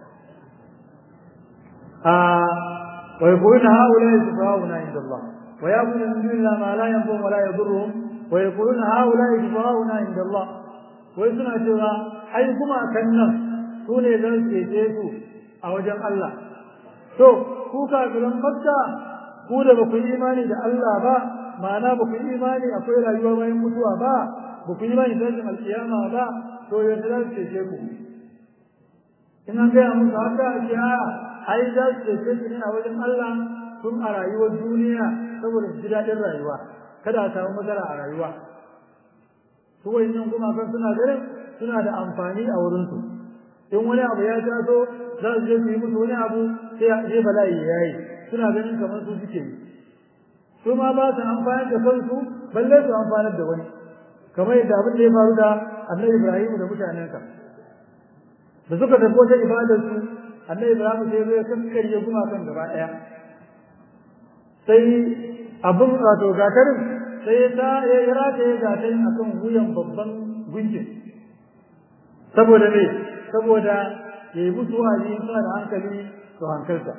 a wa yaquluna haula yasfauna inda Allah wa yaquluna min dunillahi ma la yanfa'u wa la yadurruhum wa yaquluna haula yasfauna inda Allah wai suna cewa ai kuma kan nan su ne zan cece su a wajen Allah to ku kafiran makka ku da ba ku yi imani da Allah ba ma'ana ba ku yi imani akwai rayuwa bayan mutuwa ba ba ku yi imani da tashin alkiyama ba to yadda za su cece ku in an gaya musu haka a ce a ai za su cece su ne a wajen Allah tun a rayuwar duniya saboda su ji daɗin rayuwa kada a samu matsala a rayuwa su wayannan gumakan suna ganin suna da amfani a wurinsu in wani abu ya taso za su je su yi musu wani abu sai sai bala'i yayi suna ganin kamar su suke yi su ma ba su amfani da kansu balle su amfanar da wani kamar yadda abin da ya faru da annabi Ibrahim da mutanensa da suka tafi wata ibadar su annabi Ibrahim sai ya kakkarye gumakan gaba ɗaya sai abin wato gatarin sai ya ta ya rata ya gatarin akan wuyan babban gunjin saboda me saboda ya yi musu wa'azi suna da hankali su hankalta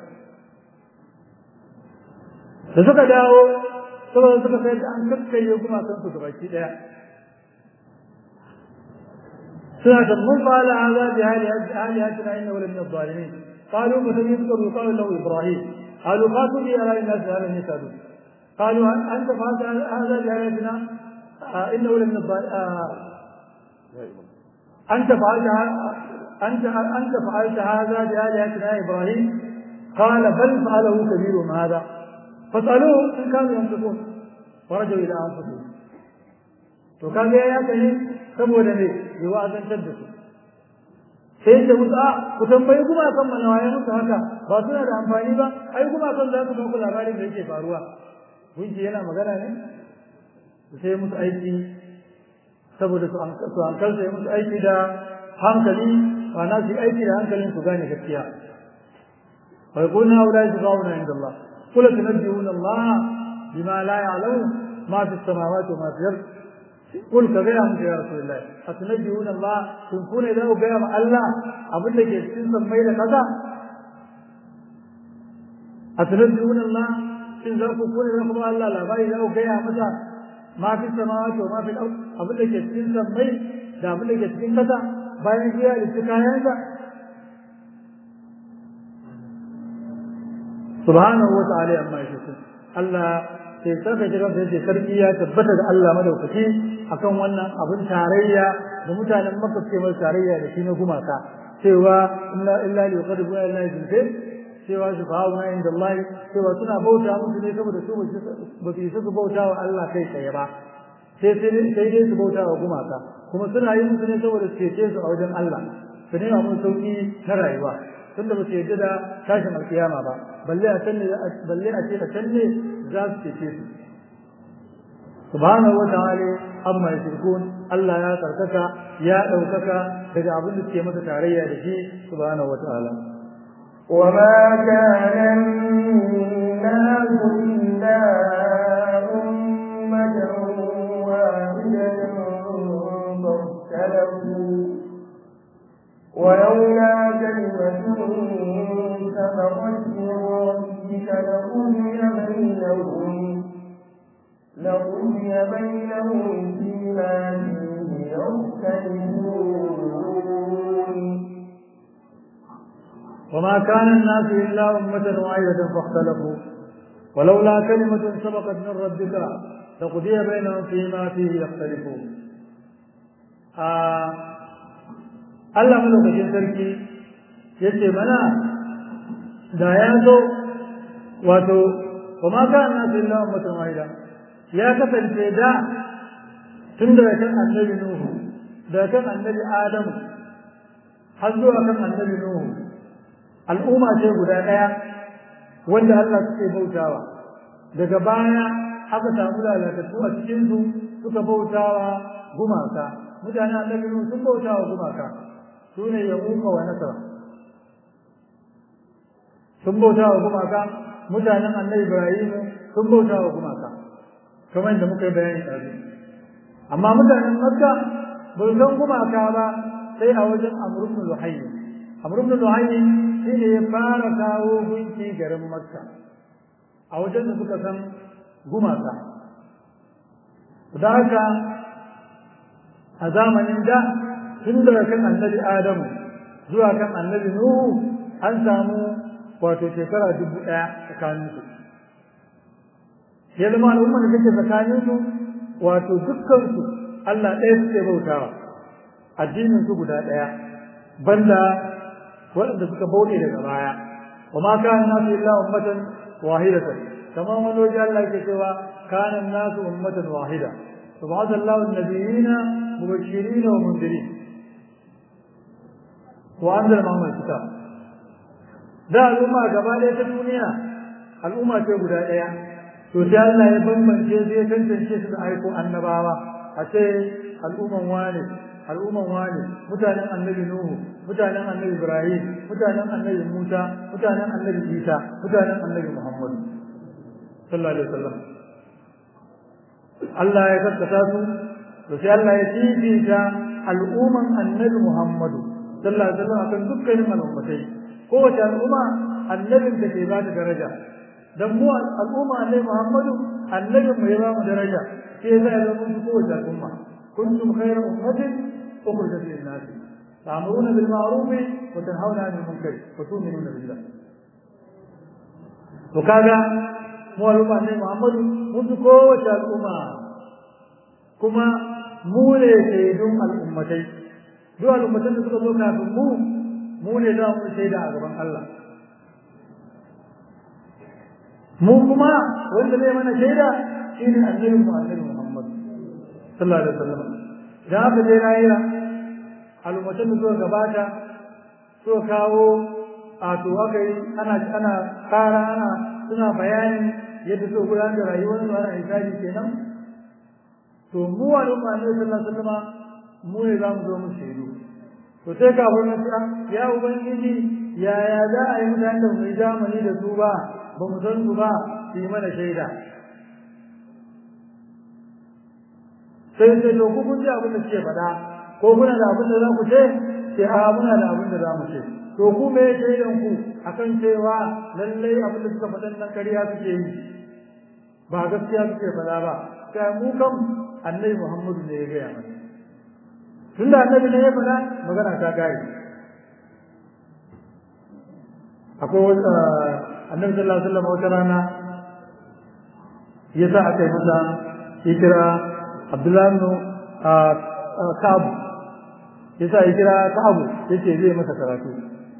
da suka dawo saboda suka sai an kakkarye gumakan su gabaki ɗaya سنة من فعل هذا بآلهتنا إنه لمن الظالمين قالوا مثل يذكر يقال له إبراهيم قالوا فاتوا لي على الناس هذا يسألون قالوا أنت فعلت هذا بآلهتنا آه إنه لمن الظالمين آه أنت فعلت أنت أنت فعلت هذا بآلهتنا يا إبراهيم قال بل فعله كبيرهم هذا فاسألوهم إن كانوا ينطقون ورجعوا إلى أنفسهم وكان يا كريم saboda ne ya wa'azantar da su sai da musu a ku tambayi kuma kan mana waye musu haka ba suna da amfani ba ai kuma kan za su muku labarin da yake faruwa gunki yana magana ne sai musu aiki saboda su hankalta ya musu aiki da hankali ba na su aiki da hankalin su gane gaskiya wa yaquluna ulai tuqawna inda Allah qul tunabbi'una Allah bima la ya'lamu ma fi samawati wa ma fi al-ardh قل كغير أنت يا رسول الله أتنجون الله تنكون إذا أقيم الله أبن لك يستنسى ميل كذا أتنجون الله إن ذاك كون إذا أقيم الله لا باي إذا أقيم مثلا ما في السماوات وما في الأرض أبن لك يستنسى ميل da abin da ke cikin kasa bayan shi ya halitta kayansa subhanahu wa ta'ala amma yake Allah sai saka jiran da yake sarki ya tabbata da Allah madaukaki akan wannan abin tarayya da mutanen Makka suke mai tarayya da shi na gumaka cewa illa illa li yuqadibu ila Allah jinkai cewa subhanahu inda Allah cewa suna bauta musu ne saboda su ba su su bauta wa Allah kai tsaye ba sai sai dai su bauta wa gumaka kuma suna yi musu ne saboda su cece su a wajen Allah su nema mun sauki na rayuwa tunda ba su yarda da tashin alkiyama ba balle a can balle a ce a can ne za su cece su subhanahu wa ta'ala amma yashirkun Allah ya karkaka ya daukaka daga abin da suke masa tarayya da shi subhanahu wa ta'ala وما كان الناس إلا أمة واحدة فاختلفوا ولولا كلمة سبقت من ربك لقضي بينهم لقضي بينهم فيما فيه يختلفون وما كان الناس إلا أمة واحدة فاختلفوا ولولا كلمة سبقت من ربك لقضي بينهم فيما فيه يختلفون آه Allah malaukakin sarki ya ce mana da ya zo wato kuma ka na su illa ummatan wahida ya kasance da tun daga kan annabi Nuhu daga kan annabi Adamu har zuwa kan annabi Nuhu al'umma ce guda ɗaya wanda Allah suke bautawa daga baya aka samu lalatattu a cikin su suka bautawa gumaka mutanen annabi Nuhu sun bautawa gumaka su ne yamuka wa nasara sun bauta wa gumaka mutanen annabi ibrahim sun bauta wa gumaka kamar da muka yi bayani ɗazu amma mutanen makka ba su san gumaka ba sai a wajen amr ibn luhayy amr ibn luhayy shi ne ya fara kawo gunki garin makka a wajen da suka san gumaka da haka a zamanin da tun daga kan annabi Adamu zuwa kan annabi Nuhu an samu wato shekara dubu ɗaya tsakanin su. Ya zama al'ummar da take tsakanin su wato dukkan su Allah ɗaya suke bautawa addinin su guda ɗaya banda waɗanda suka bauɗe daga baya wa ma kana nasu illa ummatan wahidatan kamar wani waje Allah ke cewa kana nasu ummatan wahida فبعث الله النبيين مبشرين ومنذرين وأنزل معهم الكتاب da al'umma gaba ɗaya ta duniya al'umma ce guda ɗaya to sai Allah ya bambance su ya tantance su da aiko annabawa a ce al'umman wane al'umman wane mutanen annabi nuhu mutanen annabi ibrahim mutanen annabi musa mutanen annabi isa mutanen annabi muhammad sallallahu alaihi wasallam Allah ya kaskata su to sai Allah ya fifita al'umman annabi muhammad sallallahu alaihi wasallam akan dukkanin al'ummatai kowace al'umma annabin da ke ba ta daraja dan mu al'umma annabi muhammadu annabin mu ya ba mu daraja sai ya zama mu kowace al'umma kuntum khayra ummatin أخرجت للناس تأمرون بالمعروف وتنهون عن المنكر وتؤمنون بالله وكذا mu al'umma ne Muhammadu mun fi kowace al'umma kuma mu ne shaidun al'ummatai duk al'ummatan da suka zo kafin mu mu ne za mu shaida a gaban Allah mu kuma wanda zai mana shaida shine annabi mu annabi Muhammad sallallahu alaihi wasallam idan aka je lahira al'ummatan da suka gabata suka kawo a to aka yi ana ana kara ana suna bayanin yadda suka gudanar da rayuwar su ana hisabi kenan to mu al'umma ne sallallahu alaihi wasallam mu ne za mu zo mu shaidu to sai kafin na ce ya ubangiji yaya za a yi mutane da mu yi zamani da su ba ba mu san su ba su yi mana shaida sai sai to ku kun ji abin da suke faɗa ko kuna da abin da za ku ce sai a muna da abin da za mu ce to ku me shaidan ku akan cewa lallai abin da suka faɗan nan ƙarya suke yi ba gaskiya suke faɗa ba kai mu kam annabi Muhammadu ne ya gaya mana tunda annabi ne ya faɗa magana ta gari akwai wata annabi sallallahu alaihi wasallam wata rana ya sa aka yi masa ya kira Abdullahi ibn Ka'ab ya sa ya kira Ka'ab ya ce zai masa karatu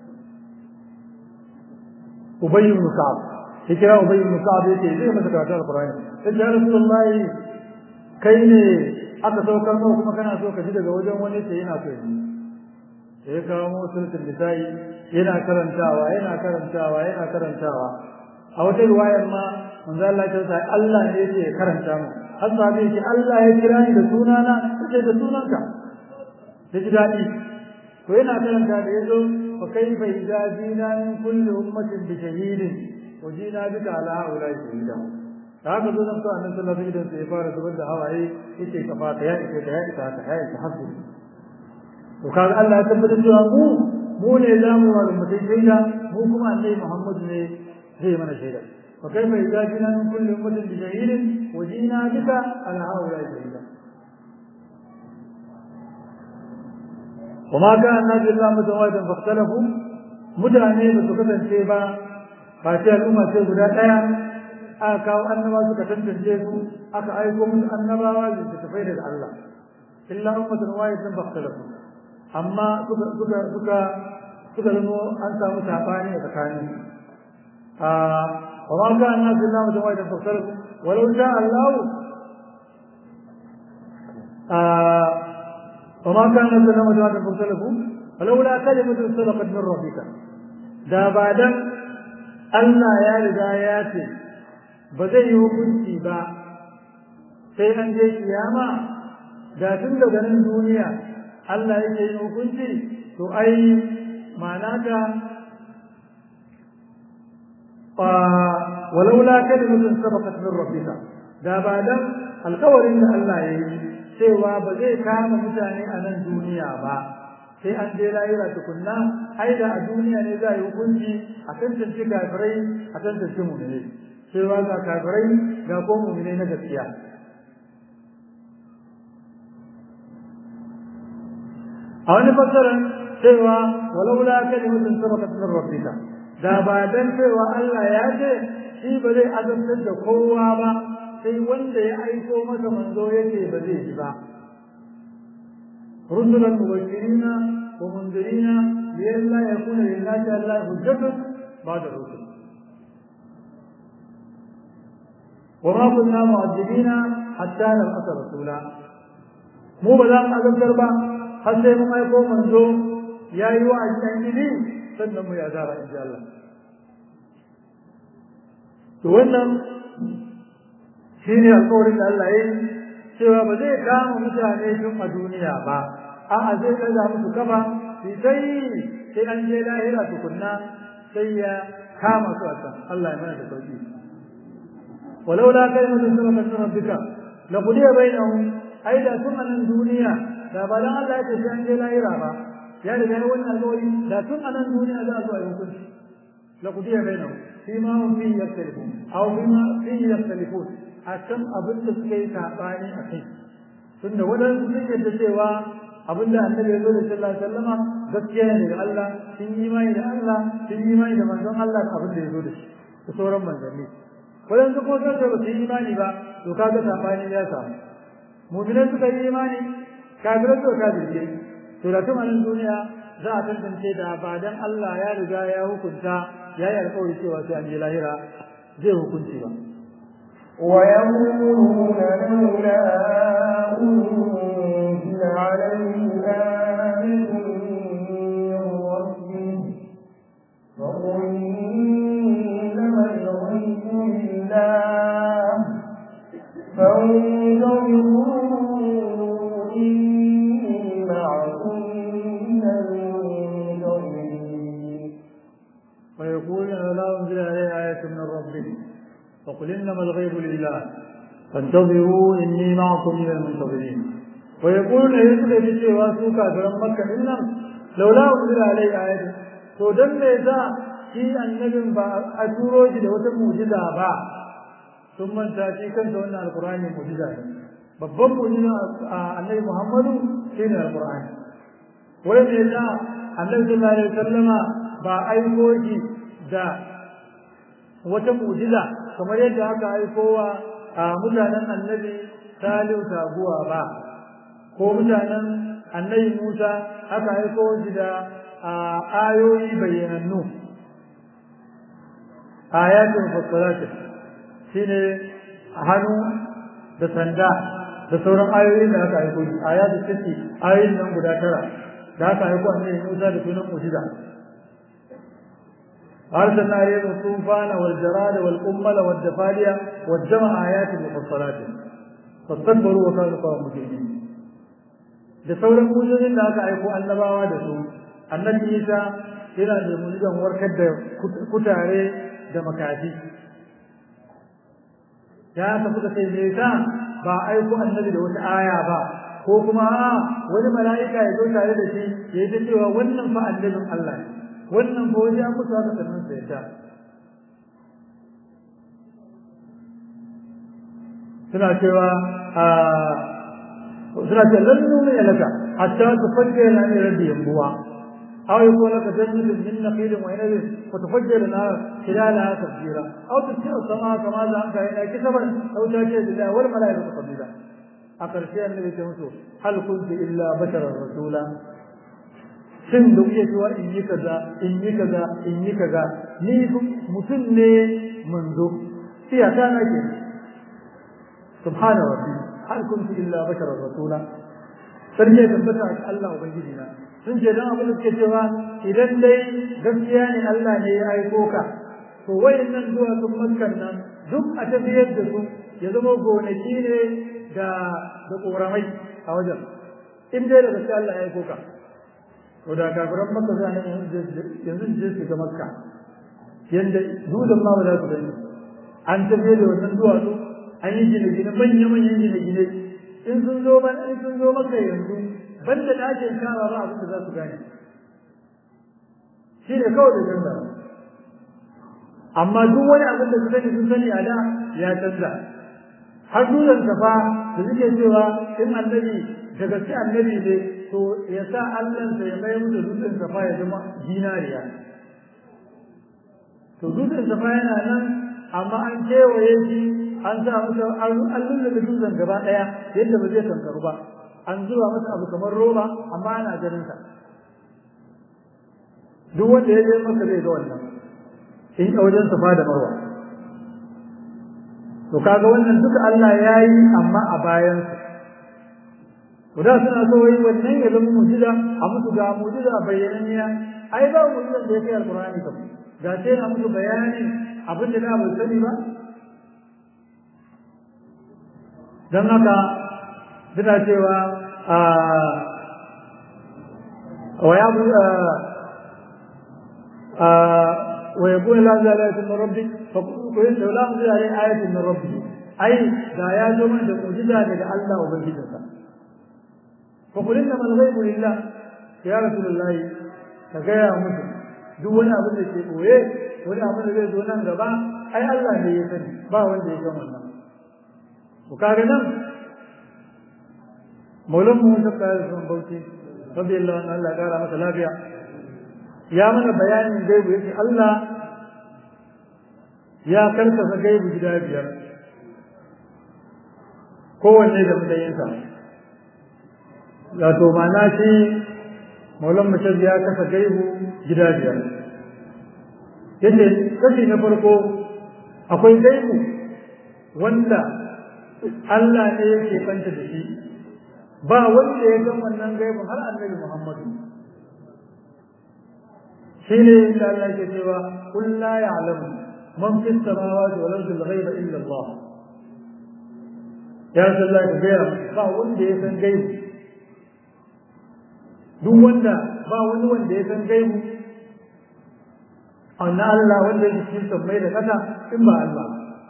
Ubay ibn Ka'ab ya kira Ubay ibn Ka'ab ya ce zai masa karatu Al-Qur'ani sai ya Rasulullahi kai ne aka saukar nawa kuma kana so ka ji daga wajen wani sai yana so yi sai ya kawo musulun nisa'i yana karantawa yana karantawa yana karantawa a wata riwayar ma manzo Allah ya ce Allah ne yake karanta mu har sahabi yake Allah ya kira ni da sunana sai da sunanka da ji dadi to yana karanta da yazo fa kaifa idza jina min kulli ummatin bi shahidin wa jina bika ala haula shahida da haka zo nan to annabi sallallahu alaihi wasallam sai fara zubar da hawaye yake ka fata ya ike da ya ita ta ya ita hasu to kaga Allah ya tabbatar da mu mu ne zamu wa mutai shaida mu kuma annabi Muhammad ne zai mana shaida fa kaifa idza jina min kulli ummatin bi shahidin wa jina bika ala haula shahida وما كان الناس إلا متواجدا فاختلفوا متعني بسكتن شيبا فاتي الأمة شيء guda aka kawo annaba suka tantance su aka aiko musu annabawa da su tafai daga Allah illa ummatan wahidatan fakhtalafu amma suka suka suka suka zama an samu sabani a tsakanin a wa ma kana nasu illa ummatan wahidatan fakhtalafu walau sha Allah a wa ma kana nasu illa ummatan wahidatan fakhtalafu ولولا كلمة سبقت من ربك da ba dan Allah ya riga ya ce ba zai yi hukunci ba sai an je kiyama da tun daga nan duniya Allah yake yin hukunci to ai ma'ana ta walaula kalimatun sabaqat min rabbika da ba dan alkawarin da Allah ya yi cewa ba zai kama mutane a nan duniya ba sai an je lahira tukunna ai da a duniya ne za a yi hukunci a tantance kafirai a tantance mu'minai cewa ga kafirai ga ko mu'minai na gaskiya a wani fassarar cewa walaula kalimatun sabaqat min rabbika da ba dan cewa Allah ya ce shi ba zai azabtar da kowa ba sai wanda ya aiko masa manzo yake ba zai ji ba رسلا مبشرين ومنذرين لئلا يكون للناس على الله حجة بعد الرسل وما كنا معذبين حتى نبعث رسولا مو بلا azabtar ba har sai mun aiko manzo yayi wa ajin gidi sannan mu ya zara insha Allah to wannan shine alƙawarin da Allah ya yi cewa ba zai kama mutane tun a duniya ba a'a zai ɗaga musu kafa sai sai sai an je lahira tukunna sai ya kama su a can Allah ya mana da sauki walau la kalimatu sabaqat min rabbika la qudiya bainahum ai da tun anan duniya da ba dan Allah ya ce sai an je lahira ba ya riga ya wannan alƙawari da tun anan duniya za a zo a yi hukunci la qudiya bainahum fima hum fihi yaktalifun aw bima fihi yaktalifun a can abin da suka yi saɓani a kai tunda waɗansu sun yadda cewa abin da annabi ya zo da sallallahu alaihi wasallama gaskiya ne daga Allah sun yi imani da Allah sun yi imani da manzon Allah da abin da ya zo da shi da sauran manzanni waɗansu kuma sun ba su yi imani ba to kaga saɓani ya samu mu'minai suka yi imani kafirai suka kafirce to da tun nan duniya za a tantance da ba dan Allah ya riga ya hukunta ya yi alƙawari cewa sai an je lahira zai hukunci ba ويقولون لولا أنزل عليه آية من ربه فقل إنما الغيب لله فانتظروا إني معكم من المنتظرين ويقولون لولا أنزل عليه آية من ربه فقل إنما الغيب لله فانتظروا إني معكم من المنتظرين ويقول يسأل في واسو كافرا مكة إنهم لولا أنزل عليه آية to dan me yasa shi annabin ba a turo shi da wata mu'jiza ba sun manta shi kansa wannan alqur'ani mu'jiza ne babban mu'jiza annabi Muhammadu shine alqur'ani wai me yasa annabi sallallahu alaihi wasallama ba aiko shi da wata mu'jiza kamar yadda aka aikowa a mutanen annabi salihu taguwa ba ko mutanen annabi musa aka aiko shi da ayoyi bayyanannu ayatin fassalati shine hannu da sanda da sauran ayoyin da aka aiko shi ayatin sisi ayoyin nan guda tara da aka aiko annabi musa da sunan mu'jiza أرسلنا عليهم الطوفان والجراد والقمل والجفالية والجمع آيات مفصلات فاستكبروا وكانوا قوم مجرمين da sauran mujizin da aka aiko annabawa da su annabi Isa yana da mujizan warkar da kutare da makafi ya ta suka ce me yasa ba aiko annabi da wata aya ba ko kuma wani mala'ika ya zo tare da shi ya yi ta cewa wannan fa annabin Allah ne wannan ba waje an musu haka sannan sai ta suna cewa a suna ce lan nuna ya laka hatta ta fajje na ne rabbi yambuwa aw yakun laka jannatun min nakhilin wa inabin fa tufajjira lana khilalaha tafjira aw tusira sama kama za an kai kisaban aw ta ce billahi wal malaikatu qabila a ƙarshe annabi ta musu hal kunti illa basharar rasula shin da kuke cewa in yi kaza in yi kaza in yi kaza ni mutum ne manzo iyaka na ke subhana rabbi hal kuntu illa basharar rasula sarki ya tabbata ga Allah ubangiji na sun ce dan abin da suke cewa idan dai gaskiya ne Allah ne ya aiko ka to wayannan zuwa sun makkan nan duk a tafiyar da su ya zama gonaki ne da da koramai a wajen in dai da gaskiya Allah ya aiko ka to da kafiran makka za ne yanzu je su ga makka yanda dutsen ma ba za su gani an tafiye da wannan duwatsu an yi gine-gine manya-manyan gine-gine in sun zo ban in sun zo makka yanzu banda ɗakin kawa ba abin da za su gane shi ne kawai da canza amma duk wani abin da su sani sun sani a da ya canza har dutsen safa da suke cewa in annabi da gaske annabi ne to ya sa Allahnsa ya mai musu dutsen safa ya zama zinariya to dutsen safa yana nan amma an kewaye shi an sa masa an lullube dutsen gaba ɗaya yadda ba zai kankaru ba an zuba masa abu kamar roba amma ana ganin sa duk wanda ya je maka zai ga wannan in a wajen safa da marwa to kaga wannan duka Allah ya yi amma a bayansa to da suna so wai wannan ya zama mu'jiza a musu ga mu'jiza bayyananniya ai ba mu'jizan da ya kai alqur'ani kam ga sai na musu bayanin abin da da bai sani ba don haka suna cewa wa ya bu wa yakun la zalika min rabbi fa qul la unzila alayhi ayatun min rabbi ai da ya zo mana da mu'jiza daga Allah ubangijinsa fa qul inna al ghaibu lillah ya rasulullah ka gaya musu duk wani abin da ke boye wani abin da zai zo nan gaba ai Allah ne ya sani ba wanda ya san wannan to kaga nan maulan mu da kai sun bauchi radiyallahu anhu Allah kara masa lafiya ya mana bayanin gaibu yake Allah ya karkasa gaibu gida biyar kowanne da matsayinsa wato ma'ana shi maulan mutum ya kasa gaibu gida biyar yace kashi na farko akwai gaibu wanda Allah ne yake fanta da shi ba wanda ya san wannan gaibun har annabi Muhammadu shine inda Allah ke cewa kul la ya'lamu man fis samawati wal ardi al-ghaiba illa Allah ya sallah ka gaya ba wanda ya san gaibu duk wanda ba wani wanda ya san gaibu anna Allah wanda ya cikin sammai da kasa in ba Allah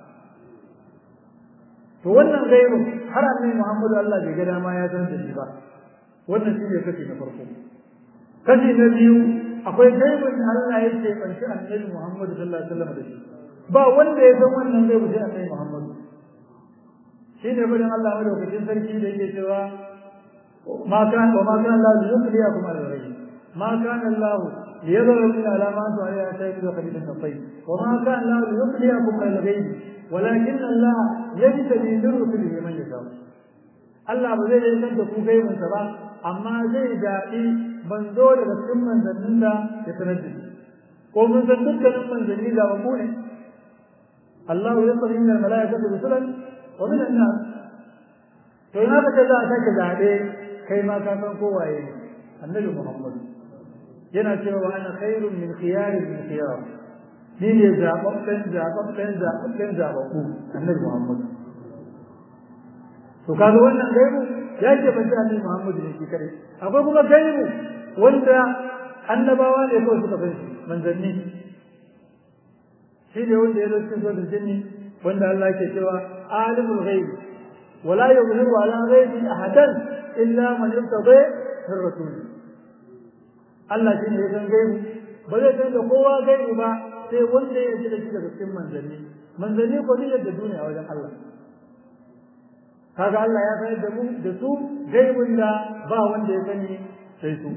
to wannan gaibu har annabi Muhammadu Allah bai ga dama ya san da shi ba wannan shi ne kashi na farko kashi na biyu akwai gaibun da Allah ya ce banci annabi Muhammadu sallallahu alaihi wasallam da shi ba wanda ya san wannan gaibu sai annabi Muhammadu shi ne bayan Allah madaukakin sarki da yake cewa ma kan wa ma kan Allah yukhliyakum al-ghayb ma kan Allah ليظهر من علامات عليها شيء وقليلا الطيب وما كان الله ليخليكم على الغيب ولكن الله يجتبي من رسله من يشاء Allah ba zai yankan da ku gaibinsa ba amma zai daɗi manzo daga cikin manzannin da ya sanar da shi ko mun san dukkanin manzanni da babu ne Allah ya tsari min al-mala'ikati rusulan wa min an-nas to ina ka za a sake zaɓe kai ma ka san kowaye annabi Muhammad yana cewa wa ana khairun min khiyarin min khiyar ni ne zababben zababben zababben zababbu annabi Muhammad to kaga wannan gaibu ya ce ban annabi Muhammad ne shi kare akwai kuma gaibu wanda annabawa ne kawai suka san shi manzanni shi ne wanda ya zo cikin suratul jinni wanda Allah ke cewa alimul ghaibi wala yuzhiru ala ghaibi ahadan illa man irtada min rasul Allah shi ne ya san gaibu ba zai san da kowa gaibu ba sai wanda ya ji da shi daga cikin manzanni manzanni ko ne da duniya wajen Allah kaga Allah ya sanar da mu da su gaibun da ba wanda ya sani sai su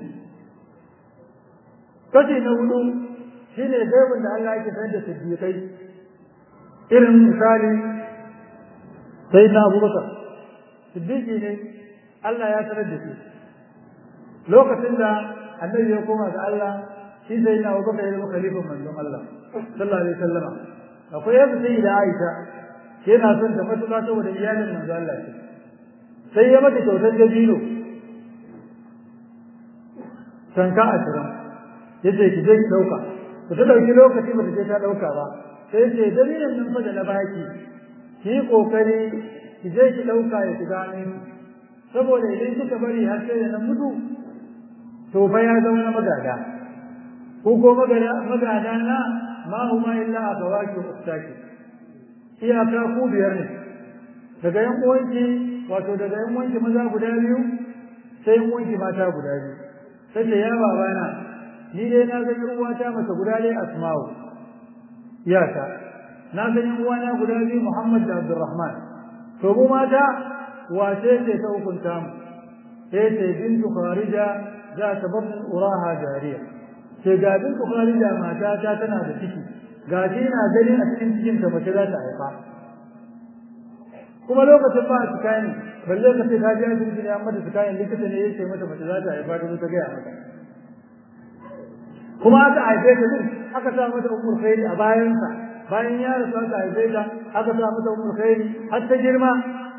kashi na hudu shine gaibun da Allah yake sanar da siddiqai irin misali sai na Abubakar siddiqi ne Allah ya sanar da shi lokacin da annabi ya koma ga Allah shi sai na Abubakar ya zama khalifan manzon Allah sallallahu alaihi wasallama akwai yadda sai da Aisha yana son ta matuƙa saboda iyalin manzo Allah ce sai ya mata kyautar dabino tanka ashirin yace ki je ki dauka to ta dauki lokaci ba ta je ta dauka ba sai ce dabinon nan fa da na baki ki yi kokari ki je ki dauka ya shiga amin saboda idan kika bari har sai da na mutu to fa ya zama na magada ko ko magada na ma huma illa akawaki ustaki iyaka ku biyar ne daga yan uwanki wato daga yan uwanki maza guda biyu sai yan uwanki mata guda biyu sai ce ya babana ni dai na ga yan uwata mata guda dai asma'u iyaka na ga yan uwana guda biyu Muhammad da Abdurrahman to mu mata wace ce ta hukunta mu sai ce bintu Kharija za ta babin uraha jariya sai ga bintu Kharija mata ta tana da ciki ga shi na gani a cikin cikin ta mace za ta haifa kuma lokacin ba su kayan balle ka ce ta ji asibiti ne an mata su kayan likita ne yake mata mace za ta haifa ta ta gaya mata kuma aka haife ta din aka sa mata umur khairi a bayansa bayan ya rasu aka haife ta aka sa mata umur khairi har ta girma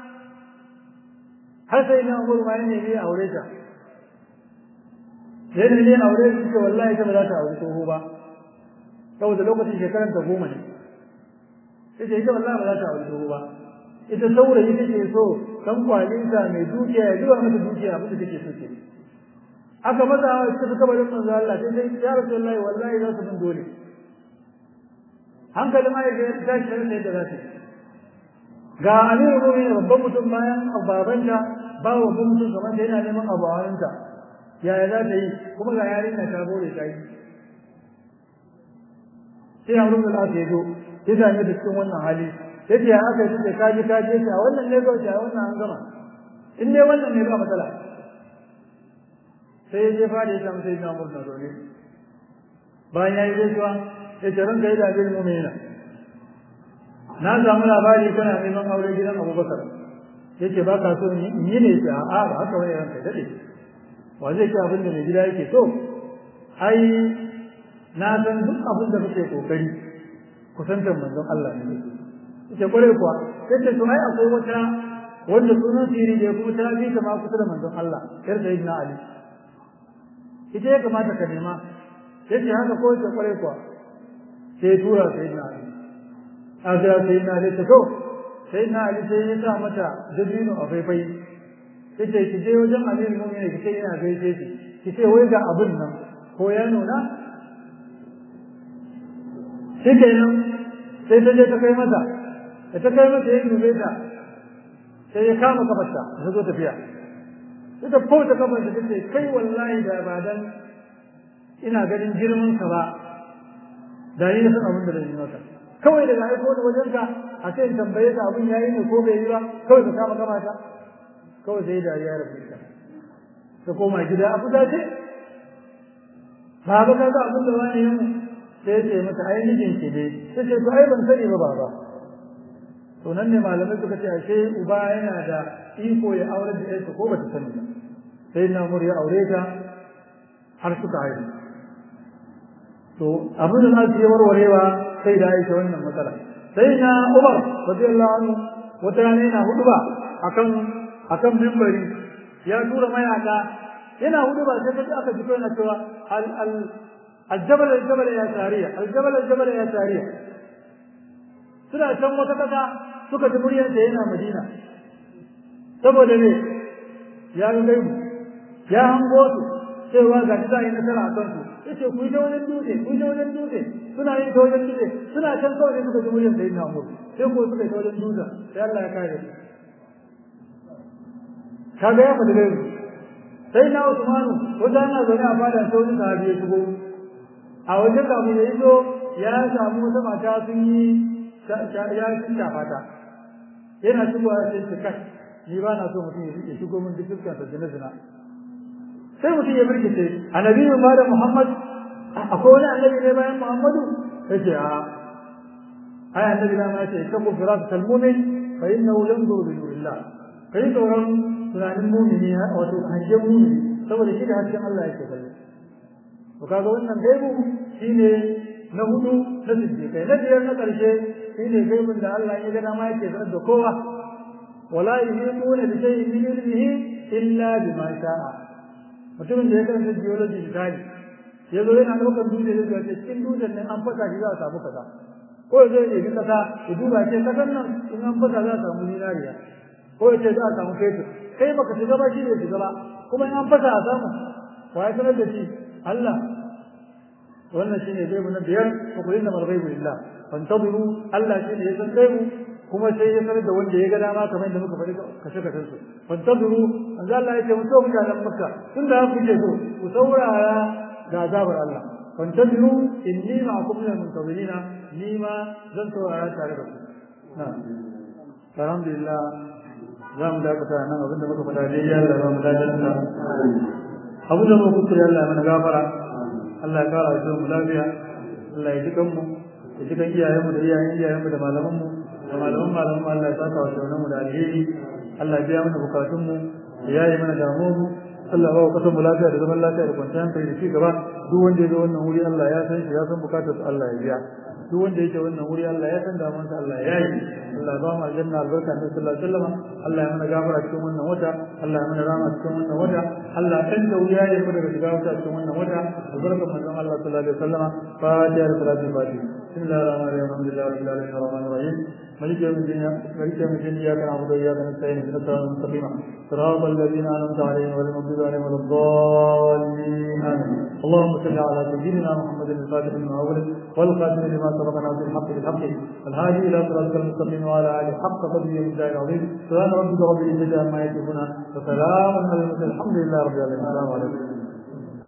har sai na umur ma ya nemi aure ta ya nemi aure ta ce wallahi ta ba za ta aure tsoho ba saboda lokacin shekaran ta goma ne ita ita wallahi ba za ta aure tsoho ba ita saurayi take so dan kwalinsa mai dukiya ya zuba mata dukiya abin da take so ke aka maza suka fi kabarin manzo Allah sai sai ya rasulullahi wallahi za su bin dole hankali ma ya ga tashi da yadda za ta ga amiru mu'minin babban mutum bayan babanta ba babban mutum kamar da yana neman abu a hannunta yaya za ta yi kuma ga yarinya ta bore ta yi sai amru bin al ya zo ya same da cikin wannan hali yace ya aka yi kaji kaji yace a wannan ne kawai a wannan an gama in dai wannan ne ba matsala sai ya je fara ya samu sai na murna zaune bayan ya yi gaisuwa ya ce ranka yi da abin mu'mina na samu labari kana neman aure gidan abubakar ya ce ba ka so in yi ne ce a'a ba haka wani ranka ya daɗe wa zai ce abin da mai gida yake so ai na san duk abin da kake kokari kusantar manzon Allah ne ce kware kuwa sai ce to ai akwai wata wanda sunan sirri da kuma ta bi ta ma kusa da manzon Allah yar da ibn Ali ita ya kamata ka nema sai ce haka ko ce kware kuwa sai tura sai ibn Ali a ga sai ibn Ali ta to sai ibn Ali sai ya sa mata dabino a faifai sai ce ki je wajen Amir Mu'minin ki ce ina gaishe ki ki ce wai ga abin nan ko ya nuna shi kenan sai ta je ta kai mata da ta kai mata ya dube ta sai ya kama kafarta ta zo tafiya sai ta fauta kafarta ta ce kai wallahi da ba dan ina ganin girman ka ba da ni na san abin da zan yi maka kawai daga aiko da wajen ka a ce in tambaye ka abin yayi ne ko bai yi ba kawai ka kama kamata kawai sai dariya ya rabu ta ta koma gida a kusa ce ba ba ka ga abin da wani yin sai ce mata ai mijin ki ne sai ce to ai ban sani ba baba to nan ne malamai suka ce ashe uba yana da iko ya aure da yarsa ko bata sani ba sai na mur ya aure ta har suka haihu to abin da nasu ya warwarewa sai da aisha wannan matsala sai na umar radiyallahu anhu wata rana yana huduba akan akan mimbari ya tura mayaka yana huduba sai kaji aka fito yana cewa al al الجبل الجبل يا سارية الجبل الجبل يا سارية suna can wata kasa suka ji muryarsa yana madina saboda ne ya ga gaibu ya hango su cewa ga shi za a yi nasara a kansu ya ce ku yi ta wajen dutse ku yi ta wajen dutse suna yin ta wajen dutse suna can kawai suka ji muryarsa yana hango sai ko suka yi ta wajen dutse sai Allah ya kare su kaga ya faɗi gaibu sai na Usmanu wata ana zaune a fada sai wani sahabi ya shigo a wajen da ya iso ya samu wata mata sun yi ya sun shafa ta yana shigowa ya ce kai ni ba na so mutum ya shigo min duk dukkan sa zina zina sai mutum ya birkice annabi ma da Muhammad akwai wani annabi ne bayan Muhammadu yace a ai annabi na ma yace tabu firat kalmumin fa innahu yanzuru bi nurillah kai tsoron tunanin mumini wato hangen mumini saboda shi da hasken Allah yake kallo to kaga wannan gaibu shine na hudu na siddiqai na biyar na karshe shine gaibun da Allah ya gada ma yake sanar da kowa wala yuhituna bi shay'in min ilmihi illa bima sha'a mutumin da ya karanta geology misali ya zo yana ɗaukar dutse ya zo ce cikin dutsen nan an fasa shi za a samu kaza ko ya zo ya ɗebi kasa ya duba ce kasan nan in an fasa za a samu zinariya ko ya ce za a samu fetur kai baka shiga ba shi bai shiga ba kuma in an fasa a samu wa ya sanar da shi Allah wannan shine gaibu na biyar ko kullu mal ghaibu lillah fantadiru Allah shine ya san gaibu kuma sai ya sanar da wanda ya ga dama kamar da muka faɗi kashe kashe su fantadiru an ga Allah yake mutum mutanen Makka tun da ku ce so ku saurara ga azabar Allah fantadiru inni ma'akum min muntazirina ni ma zan saurara tare da ku na alhamdulillah za mu dakata nan abinda muka faɗa dai ya Allah ba mu dace abu da muka kuskure Allah mana gafara Allah ya kara shi mu lafiya Allah ya jikan mu ya jikan iyayenmu da iyayen iyayenmu da malaman mu da malaman malaman mu Allah ya saka wa shaunan mu da alheri Allah ya biya mana bukatun mu ya yaye mana damuwar mu Allah ya ba kasan mu lafiya da zaman lafiya da kwanciyar hankali da ci gaba duk wanda ya zo wannan wuri Allah ya san shi ya san bukatar Allah ya biya duk wanda yake wannan wuri Allah ya san damuwar sa Allah ya yi Allah ba mu aljanna albarka ta sallallahu alaihi wasallam Allah ya mana gafara cikin wannan wata Allah ya mana rama cikin wannan wata Allah kan da wuya ya fada daga wata cikin wannan wata albarka manzon Allah sallallahu alaihi wasallam fatiha da salatu fatiha بسم الله الرحمن الرحيم الحمد لله رب العالمين الرحمن الرحيم مالك يوم الدين مالك يوم الدين اياك نعبد واياك نستعين اهدنا الصراط المستقيم صراط الذين انعمت عليهم غير المغضوب عليهم ولا الضالين امين اللهم صل على سيدنا محمد الفاتح لما اغلق والخاتم لما سبق ناصر الحق بالحق الهادي الى صراطك المستقيم وعلى اله حق قدره ومقداره العظيم سبحان ربك رب العزه عما يصفون وسلام على المرسلين الحمد لله رب العالمين السلام عليكم